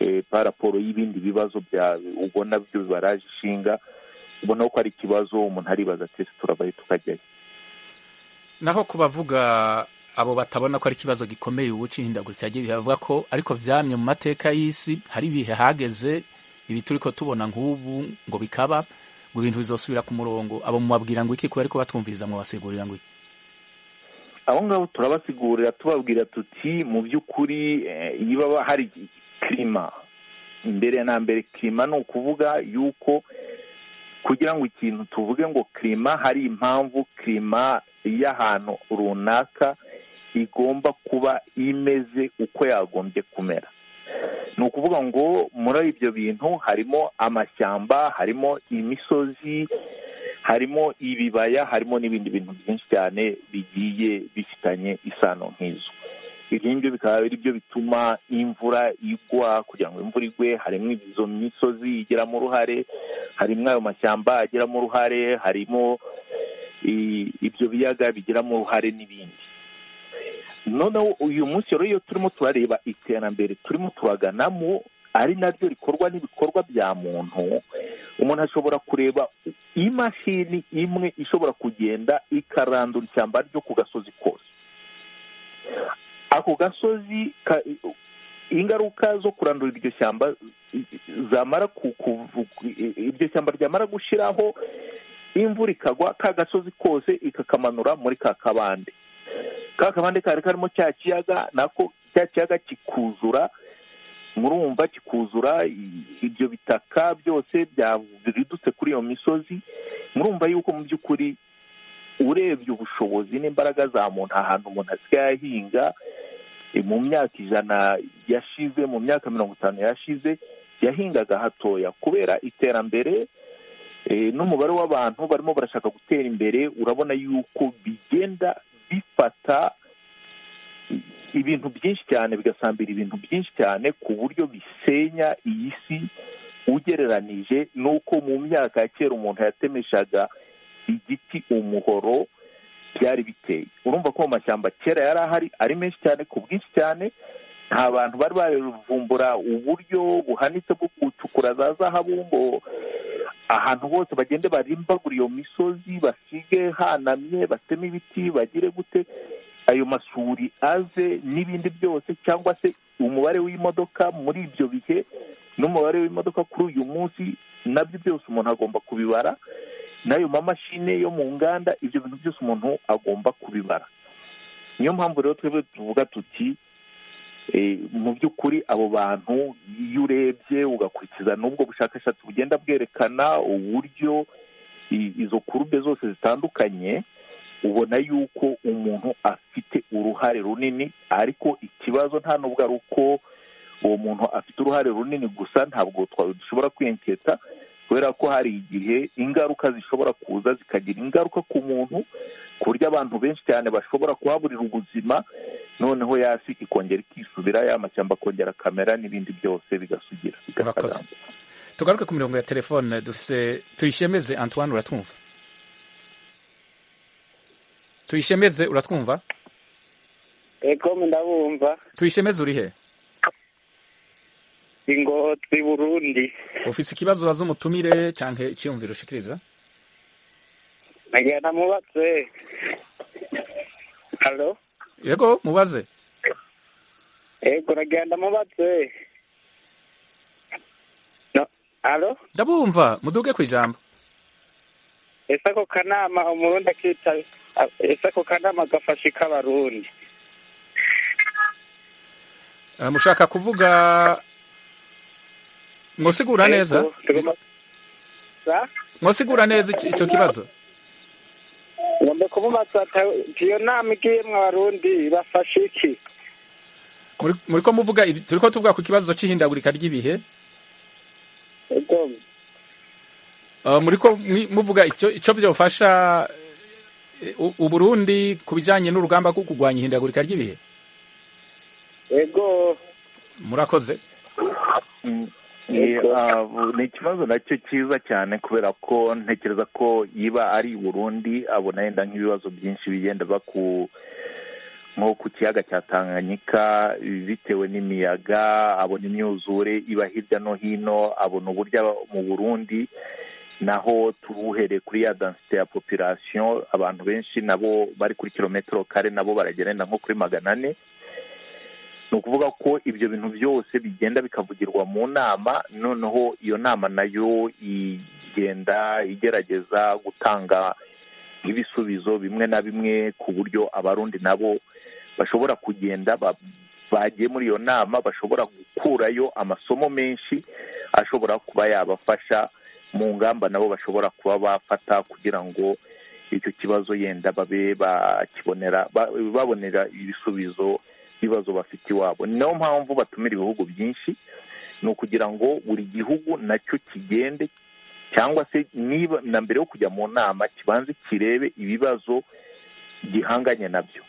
eh, pa raporo y'ibindi bibazo bya ubona byo bibaraje ishinga ubona ko ari ikibazo umuntu aribaza ati ese turavayo tukajyayo naho ku bavuga abo batabona ko ari ikibazo gikomeye ubu cy'ihindagurika ry'ibihe bavuga ko ariko byamye mu mateka y'isi hari ibihe hageze ibi turi ko tubona nk'ubu ngo bikaba ngo ibintu bizosubira ku murongo abo mubabwira ngo iki kubera ko batwumviriza mubasigurira ngo iki abo ngabo turabasigurira tubabwira tuti mu by'ukuri eh, niba hari kirima mbere na mbere kirima ni ukuvuga yuko kugira ngo ikintu tuvuge ngo kirima hari impamvu kirima y'ahantu runaka igomba kuba imeze uko yagombye kumera ni ukuvuga ngo muri ibyo bintu harimo amashyamba harimo imisozi harimo ibibaya harimo n'ibindi bintu byinshi cyane bigiye bifitanye isano nk'izo ibyo ngibyo bikaba ari byo bituma imvura igwa kugira ngo imvura igwe harimo izo misozi igiramo uruhare harimo ayo mashyamba agiramo uruhare harimo i- ibyo biyaga bigiramo uruhare n'ibindi noneho uyu munsi rero iyo turimo turareba iterambere turimo turaganamo ari naryo rikorwa n'ibikorwa bya muntu umuntu ashobora kureba imashini imwe ishobora kugenda ikarandura ishyamba ryo ku gasozi kose ako gasozi ka- ingaruka zo kurandura iryo shyamba zamara ku, ku- ku- iryo shyamba ryamara gushiraho imvura ikagwa ka gasozi kose ikakamanura muri ka kabande ka kabande kari karimo cya kiyaga nako cya kiyaga kikuzura murumva kikuzura i- ibyo bitaka byose bya- biridutse kuri iyo misozi murumva yuko mu by'ukuri urebye ubushobozi n'imbaraga za muntu ahantu umuntu asigaye ahinga eh, mu myaka ijana yashize mu myaka mirongo itanu yashize yahingaga hatoya kubera iterambere eh, n'umubare w'abantu barimo barashaka gutera imbere urabona yuko bigenda bifata ibintu byinshi cyane bigasambira ibintu byinshi cyane ku buryo bisenya iyi si ugereranije n'uko mu myaka ya kera umuntu yatemeshaga igiti umuhoro byari biteye urumva ko mu mashyamba kera yari ahari ari menshi cyane ku bwinshi cyane nta bantu bari bavumbura uburyo buhanitse bwo gucukura za zahabu ngo ahantu hose bagende barimbagure iyo misozi basige hanamye bateme ibiti bagire gute ayo masuri aze n'ibindi byose cyangwa se umubare w'imodoka muri ibyo bihe n'umubare w'imodoka kuri uyu munsi nabyo byose umuntu agomba kubibara n'ayo mamashini yo mu nganda ibyo bintu byose umuntu agomba kubibara niyo mpamvu rero twebwe tuvuga tuti mu by'ukuri abo bantu iyo urebye ugakurikiza n'ubwo bushakashatsi bugenda bwerekana uburyo izo kurube zose zitandukanye ubona yuko umuntu afite uruhare runini ariko ikibazo nta n'ubwo ari uko uwo muntu afite uruhare runini gusa ntabwo dushobora kwiyeketa kubera ko hari igihe ingaruka zishobora kuza zikagira ingaruka ku muntu ku buryo abantu benshi cyane bashobora kuhaburira ubuzima noneho yasi ikongera ikisubira yamashyamba akongera kamera n'ibindi byose bigasugira Murakoze. tugaruke ku mirongo ya telefone dufise tuyishemeze antoine uratwumva tuyishemeze uratwumva ego ndabumva tuyishemeze uri he ingotsi burundi ufise ikibazo ubaza umutumire canke iciyumviro ushikiriza nagira namubatse halo yego mubaze ego nagira ndamubatse No, halo ndabumva muduge ku ijambo ese ako kanama umurundi akita ese ako kanama gafasha ik'abarundi Eh, mushaka kuvuga mwosigura neza Ego, tugomba Sa? mwosigura neza ic- ico kibazo ngombe kumubaza ata- iyo nama igiyemwo abarundi bafashe iki Muri- muriko muvuga ibi- turiko tuvuga ku kibazo c'ihindagurika ry'ibihe ego Eh, muriko mwi- muvuga ico ico vyofasha eh, u- uburundi ku bijanye n'urugamba rwo kurwanya ihindagurika ry'ibihe ego murakoze Mm, eh, ah, ni ikibazo nacyo cyiza cyane kubera ko ntekereza ko yiba ari i burundi abona yenda nk'ibibazo byinshi bigenda biba ku nko ku kiyaga cya tanganyika bitewe n'imiyaga abona imyuzure iba hirya no hino abona uburyo aba- mu burundi naho tubuhereye kuri ya densite ya population abantu benshi nabo bari kuri kilometero kare nabo baragenda nko kuri magana ane ni ukuvuga ko ibyo bintu byose bigenda bikavugirwa mu nama noneho iyo nama nayo igenda igerageza gutanga ibisubizo bimwe na bimwe ku buryo abarundi nabo bashobora kugenda ba- bagiye muri iyo nama bashobora gukurayo amasomo menshi ashobora kuba yabafasha mu ngamba nabo bashobora kuba bafata kugira ngo icyo kibazo yenda babe bakibonera ba- babonera ibisubizo ibibazo bafite iwabo ni nayo mpamvu batumira ibihugu byinshi ni ukugira ngo buri gihugu nacyo kigende cyangwa se niba na mbere yo kujya mu nama kibanze kirebe ibibazo gihanganye nabyo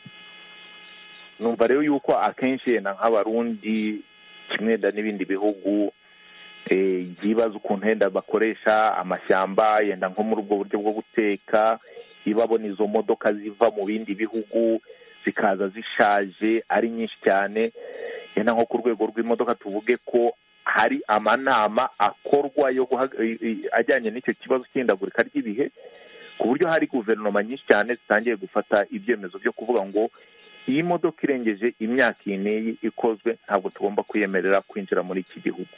numva rero yuko akenshi yenda nk'abarundi kimwe yenda n'ibindi bihugu eh, byibaza ukuntu yenda bakoresha amashyamba yenda nko muri ubwo buryo bwo guteka ibabona izo modoka ziva mu bindi bihugu zikaza zishaje ari nyinshi cyane yenda nko ku rwego rw'imodoka tuvuge ko hari amanama akorwa yo guhaga- i- i- ajyanye n'icyo kibazo cy'ihindagurika ry'ibihe ku buryo hari guverinoma nyinshi cyane zitangiye gufata ibyemezo byo kuvuga ngo iyi modoka irengeje imyaka iyi n'iyi ikozwe ntabwo tugomba kuyemerera kwinjira muri iki gihugu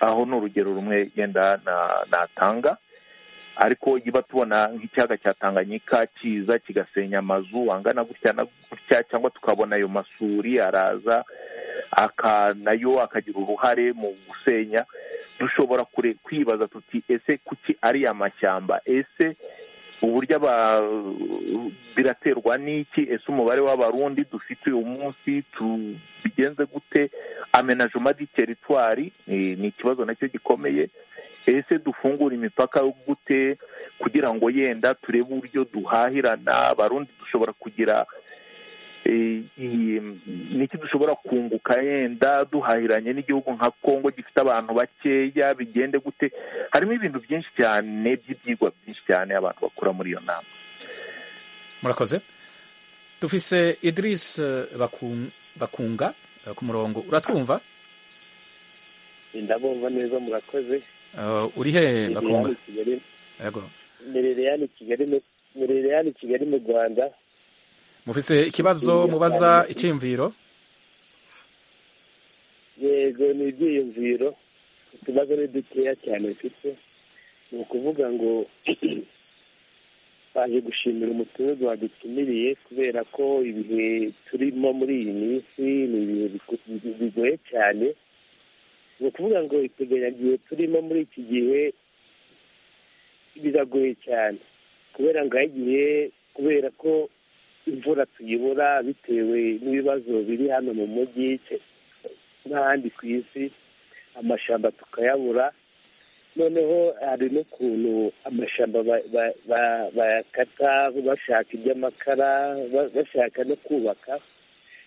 aho ni urugero rumwe yenda na- natanga ariko yiba tubona nk'ikiyaga cya tanganyika kiza kigasenya amazu angana gutya na gutya cyangwa tukabona ayo masuri araza aka- nayo akagira uruhare mu gusenya dushobora kure- kwibaza tuti ese kuki ari amashyamba ese uburyo aba- biraterwa n'iki ese umubare w'abarundi dufite uyu munsi tubigenze gute amenajoma di teritwari eh, ni ikibazo nacyo gikomeye ese dufungura imipaka gute kugira ngo yenda turebe uburyo duhahirana abarundi dushobora kugira eh, i- niki dushobora kunguka yenda duhahiranye n'igihugu nka kongo gifite abantu bakeya bigende gute harimo ibintu byinshi cyane by'ibyigwa byinshi cyane abantu bakura muri iyo nama murakoze dufise idris eh, Bakun- bakunga eh, ku murongo uratwumva ndabumva neza murakoze uri he bakumva yego miriyani kigali miriyani kigali mu- miriyani kigali mu rwanda mufise ikibazo mubaza icyiyumviro yego ni ibyiyumviro utubazo ni dukeya cyane mfite ni ukuvuga ngo baje gushimira umuturage wadutumiriye kubera ko ibihe turimo muri iyi minsi ni ibihe biku- bi- bigoye cyane ni ukuvuga ngo iteganyagihe turimo muri iki gihe biragoye cyane kubera ngo aho igihe kubera ko imvura tuyibura bitewe n'ibibazo biri hano mu mujyi n'ahandi ku isi amashyamba tukayabura noneho hari n'ukuntu amashyamba ba- ba- ba- bayakata bashaka iby'amakara ba- bashaka no kubaka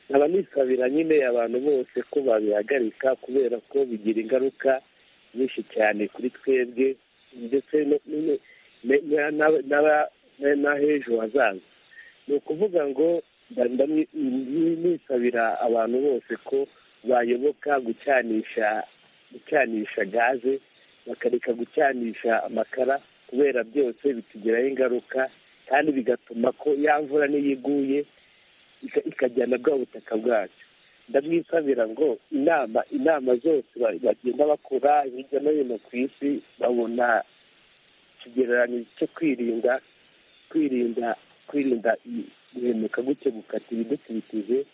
nkaba nisabira nyine abantu bose ko babihagarika kubera ko bigira ingaruka nyinshi cyane kuri twebwe ndetse no- no- ne- na- na- n'aba- na- n'ah'ejo hazaza ni ukuvuga ngo nda- ndamwi- ni- nisabira abantu bose ko bayoboka gucanisha gucanisha gaze bakareka gucanisha amakara kubera byose bitugiraho ingaruka kandi bigatuma ko ya mvura niyo iguye ika- ikajyana bwa butaka bwacu ndamwisabira ngo inama inama zose ba- bagenda bakora hirya no hino ku isi babona ikigereranyo cyo kwirinda kwirinda kwirinda i- guhemuka gutyo gukata ibidukikije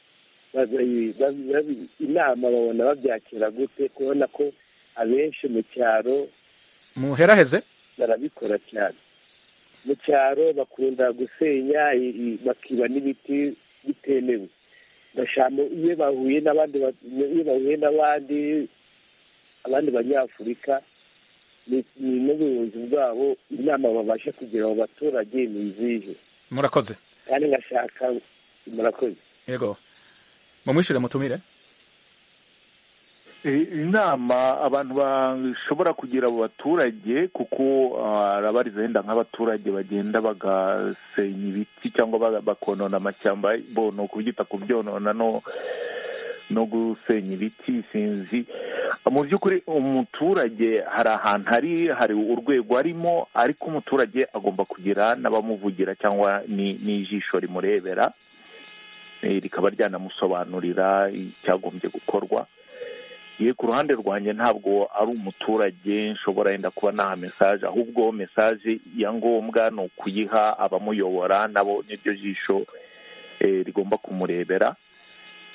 babi- babi- babi- inama babona babyakira gute kubona ko abenshi mu cyaro muheraheze barabikora cyane mu cyaro bakunda gusenya i- i- bakiba n'ibiti bitemewe gashamo iyo bahuye n'abandi ba- iyo bahuye n'abandi abandi banyafurika ni ni n'ubuyobozi bwabo inama babasha kugira mu baturage ni izihe murakoze kandi ngashaka murakoze yego mumwishyure mutumire Eh, inama abantu bashobora kugira abo baturage kuko ah, arabariza yenda nk'abaturage bagenda bagasenya ibiti cyangwa ba- bakonona amashyamba bo ni ukubyita kubyonona no no gusenya ibiti sinzi mu by'ukuri umuturage hari ahantu hari hari urwego arimo ariko umuturage agomba kugira n'abamuvugira cyangwa ni- n'ijisho rimurebera eh, rikaba ryanamusobanurira icyagombye gukorwa ye ku ruhande rwanjye ntabwo ari umuturage nshobora yenda kuba naha mesaje ahubwo mesaje ya ngombwa ni ukuyiha abamuyobora nabo n'iryo jisho eh, rigomba kumurebera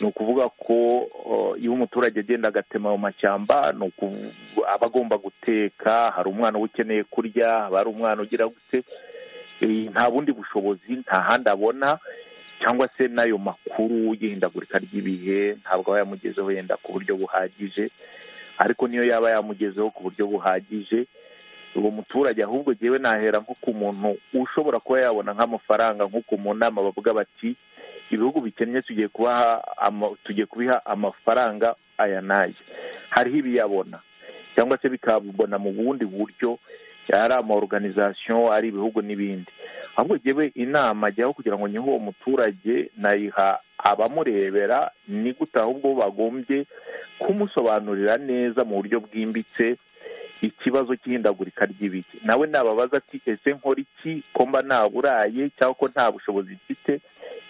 ni ukuvuga ko eh, iyo umuturage agenda agatema ayo mashyamba ni uku- aba agomba guteka hari umwana uba ukeneye kurya haba hari umwana ugira gute eh, nta bundi bushobozi nta handi abona cyangwa se n'ayo makuru y'ihindagurika ry'ibihe ntabwo aba yamugezeho yenda ku buryo buhagije ariko niyo yaba yamugezeho ku buryo buhagije uwo muturage ahubwo ngewe nahera nko ku muntu ushobora kuba yabona nk'amafaranga nk'uko mu nama bavuga bati ibihugu bikennye tugiye kubaha ama- tugiye kubiha amafaranga aya n'aya hariho ibiyabona cyangwa se bikabona mu bundi buryo ari ama organisation ari ibihugu n'ibindi ahubwo jyewe inama ajyaho kugira ngo nyihe uwo muturage nayiha abamurebera ni gute ahubwo bagombye kumusobanurira neza mu buryo bwimbitse ikibazo cy'ihindagurika ry'ibihe nawe nababaza ati ese nkora iki ko mba naburaye cyangwa ko nta bushobozi mfite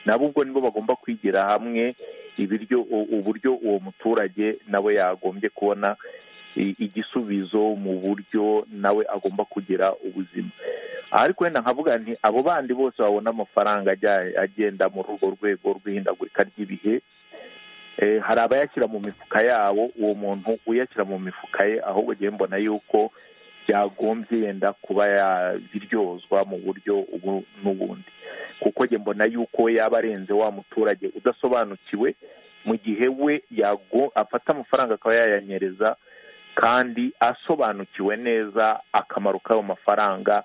nabo ubwo nibo bagomba kwigira hamwe ibiryo u- uburyo uwo muturage nawe yagombye kubona i- igisubizo mu buryo nawe agomba kugira ubuzima ariko wenda nkavuga nti abo bandi bose babona amafaranga ajya- agenda muri urwo rwego rw'ihindagurika ry'ibihe eh, hari abayashyira mu mifuka yabo uwo muntu uyashyira mu mifuka ye ahubwo ngewe mbona yuko byagombye yenda kuba yabiryozwa mu buryo ubu n'ubundi kuko njye mbona yuko yaba arenze wa muturage udasobanukiwe mu gihe we yago afata amafaranga akaba yayanyereza kandi asobanukiwe neza akamaro k'ayo mafaranga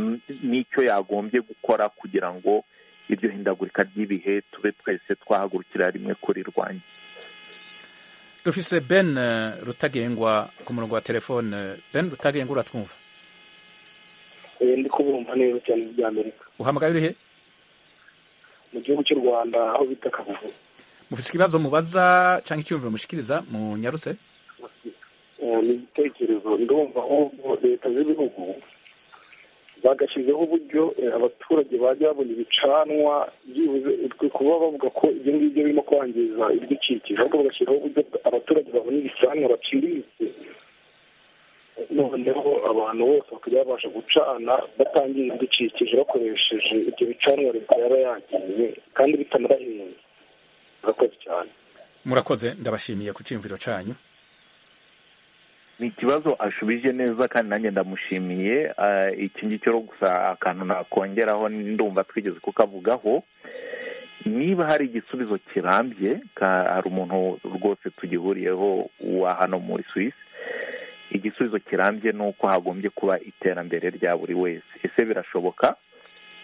n- n'icyo yagombye gukora kugira ngo iryo hindagurika ry'ibihe tube twese twahagurukira rimwe kurirwanya dufise ben eh, rutagengwa ku murongo wa telefone ben rutagengwa uratwumva ndi kubumva neza cyane ibya amerika uhamagaye uri he mu gihugu cy'u rwanda aho bita kabugu mufise ikibazo mubaza cyangwa icyiyumviro mushikiriza munyarutse ni igitekerezo ndumva ahubwo leta z'ibihugu bagashyizeho uburyo abaturage bajya babona ibicanwa byibuze kuba bavuga ko ibyo ngibyo birimo kwangiza ibidukikije ahubwo bagashyiraho uburyo abaturage babona ibicanwa baciriritse noneho abantu bose bakajya babasha gucana batangiye ibidukikije bakoresheje ibyo bicanwa leta yaba yagiye kandi bitanabahenze murakoze cyane murakoze ndabashimiye ku cyumviro cyanyu ni ikibazo ashubije neza kandi nanjye ndamushimiye iki ngiki rero gusa akantu nakongeraho ndumva twigeze kukavugaho niba hari igisubizo kirambye hari umuntu rwose tugihuriyeho wa hano muri Suisse igisubizo kirambye ni uko hagombye kuba iterambere rya buri wese ese birashoboka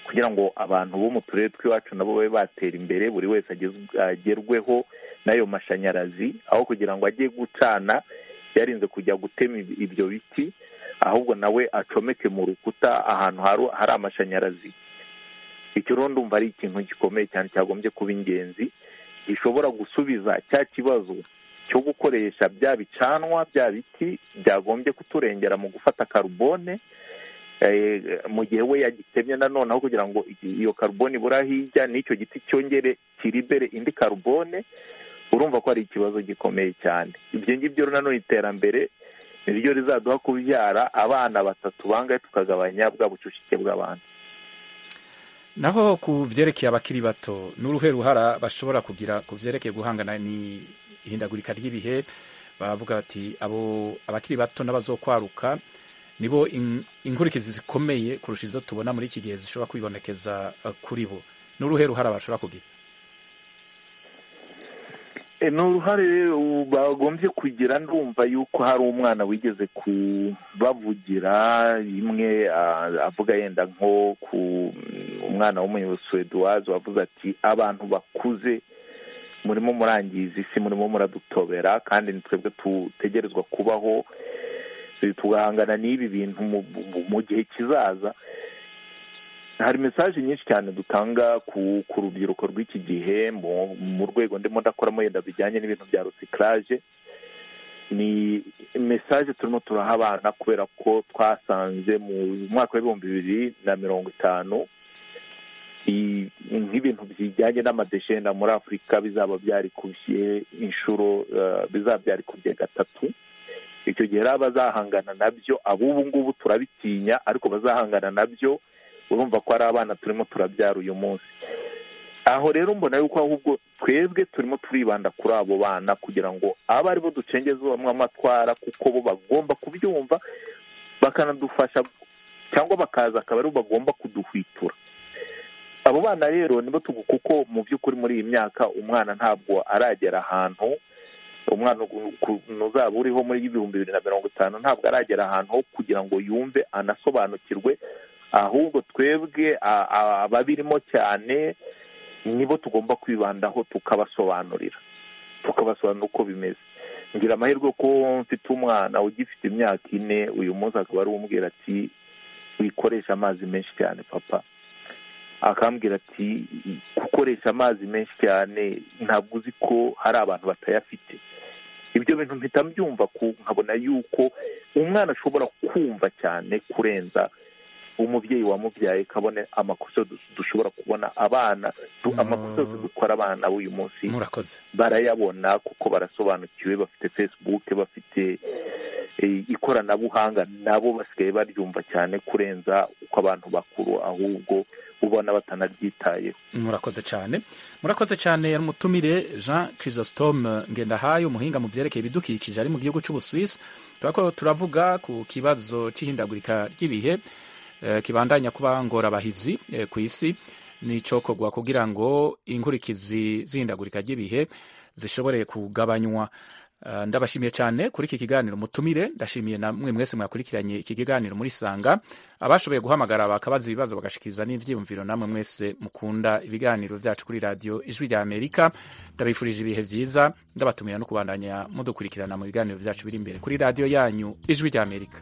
kugira ngo abantu bo mu turere tw'iwacu nabo babe batera imbere buri wese agerweho n'ayo mashanyarazi aho kugira ngo ajye gucana yarinze kujya gutema ibyo biti ahubwo nawe acomeke mu rukuta ahantu hari amashanyarazi icyo rero ndumva ari ikintu gikomeye cyane cyagombye kuba ingenzi gishobora gusubiza cya kibazo cyo gukoresha bya bicanwa bya biti byagombye kuturengera mu gufata karubone mu gihe we yagitemye nanone aho kugira ngo iyo karubone ibura hirya n'icyo giti cyongere kiribere indi karubone urumva ko ari ikibazo gikomeye cyane ibyo ngibyo nanone iterambere ni ryo rizaduha kubyara abana batatu bangahe tukagabanya bwa bucucike bw'abantu naho ku byerekeye abakiri bato n'uruhe ruhara bashobora kugira ku byerekeye guhangana n'ihindagurika ry'ibihe baravuga bati abo abakiri bato n'abazokwaruka nibo inkurikizi zikomeye kurusha izo tubona muri iki gihe zishobora kwibonekeza kuri bo n'uruhe ruhara bashobora kugira ni uruhare bagombye kugira ndumva yuko hari umwana wigeze kubavugira rimwe avuga yenda nko ku umwana w'umunyebusuweduwazi wavuze ati abantu bakuze murimo murangiza isi murimo muradutobera kandi ni twebwe tutegerezwa kubaho tugahangana n'ibi bintu mu gihe kizaza hari mesaje nyinshi cyane dutanga ku rubyiruko rw'iki gihe mu rwego ndimo ndakoramo yenda bijyanye n'ibintu bya rusikaraje ni mesaje turimo turaha abana kubera ko twasanze mu mwaka w'ibihumbi bibiri na mirongo itanu nk'ibintu bijyanye n'amadeshenda muri afurika bizaba byarikubye inshuro bizaba byarikubye gatatu icyo gihe rero abazahangana nabyo ab'ubu ngubu turabitinya ariko bazahangana nabyo urumva ko ari abana turimo turabyara uyu munsi aho rero mbona yuko ahubwo twebwe turimo turibanda kuri abo bana kugira ngo abe aribo ducengeze bamwe amatwara kuko bo bagomba kubyumva bakanadufasha cyangwa bakaza akaba aribo bagomba kuduhwitura abo bana rero nibo kuko mu by'ukuri muri iyi myaka umwana ntabwo aragera ahantu umwana uzaba uriho muri ibihumbi bibiri na mirongo itanu ntabwo aragera ahantu ho kugira ngo yumve anasobanukirwe ahubwo twebwe ababirimo cyane nibo tugomba kwibandaho tukabasobanurira tukabasobanurira uko bimeze ngira amahirwe ko mfite umwana ugifite imyaka ine uyu munsi akaba ari uwumbwira ati wikoresha amazi menshi cyane papa akambwira ati gukoresha amazi menshi cyane ntabwo uzi ko hari abantu batayafite ibyo bintu mpita mbyumva nkabona yuko umwana ashobora kumva cyane kurenza umubyeyi wamubyaye kabone amakosa dushobora kubona abana amakosa dukora abana b'uyu munsi barayabona kuko barasobanukiwe bafite facebook bafite ikoranabuhanga nabo basigaye baryumva cyane kurenza uko abantu bakuru ahubwo ubona batanaryitayeho murakoze cyane murakoze cyane mutumire jean chrysostome ngendahaye umuhinga mu byerekeye ibidukikije ari mu gihugu cy'ubuswisi turavuga ku kibazo cy'ihindagurika ry'ibihe kibandanya kuba ngorabahizi ku isi n'icokogwa kugira ngo inkurikizi zihindagurika ry'ibihe zishobore kugabanywa ndabashimiye cyane kuri iki kiganiro mutumire ndashimiye namwe mwese mwakurikiranye iki kiganiro muri sanga abashoboye guhamagara bakabaza ibibazo bagashikiriza n'ibyiyumviro namwe mwese mukunda ibiganiro byacu kuri radiyo ijwi rya amerika ndabifurije ibihe byiza ndabatumira no kubandanya mudukurikirana mu biganiro byacu biri imbere kuri radiyo yanyu ijwi rya amerika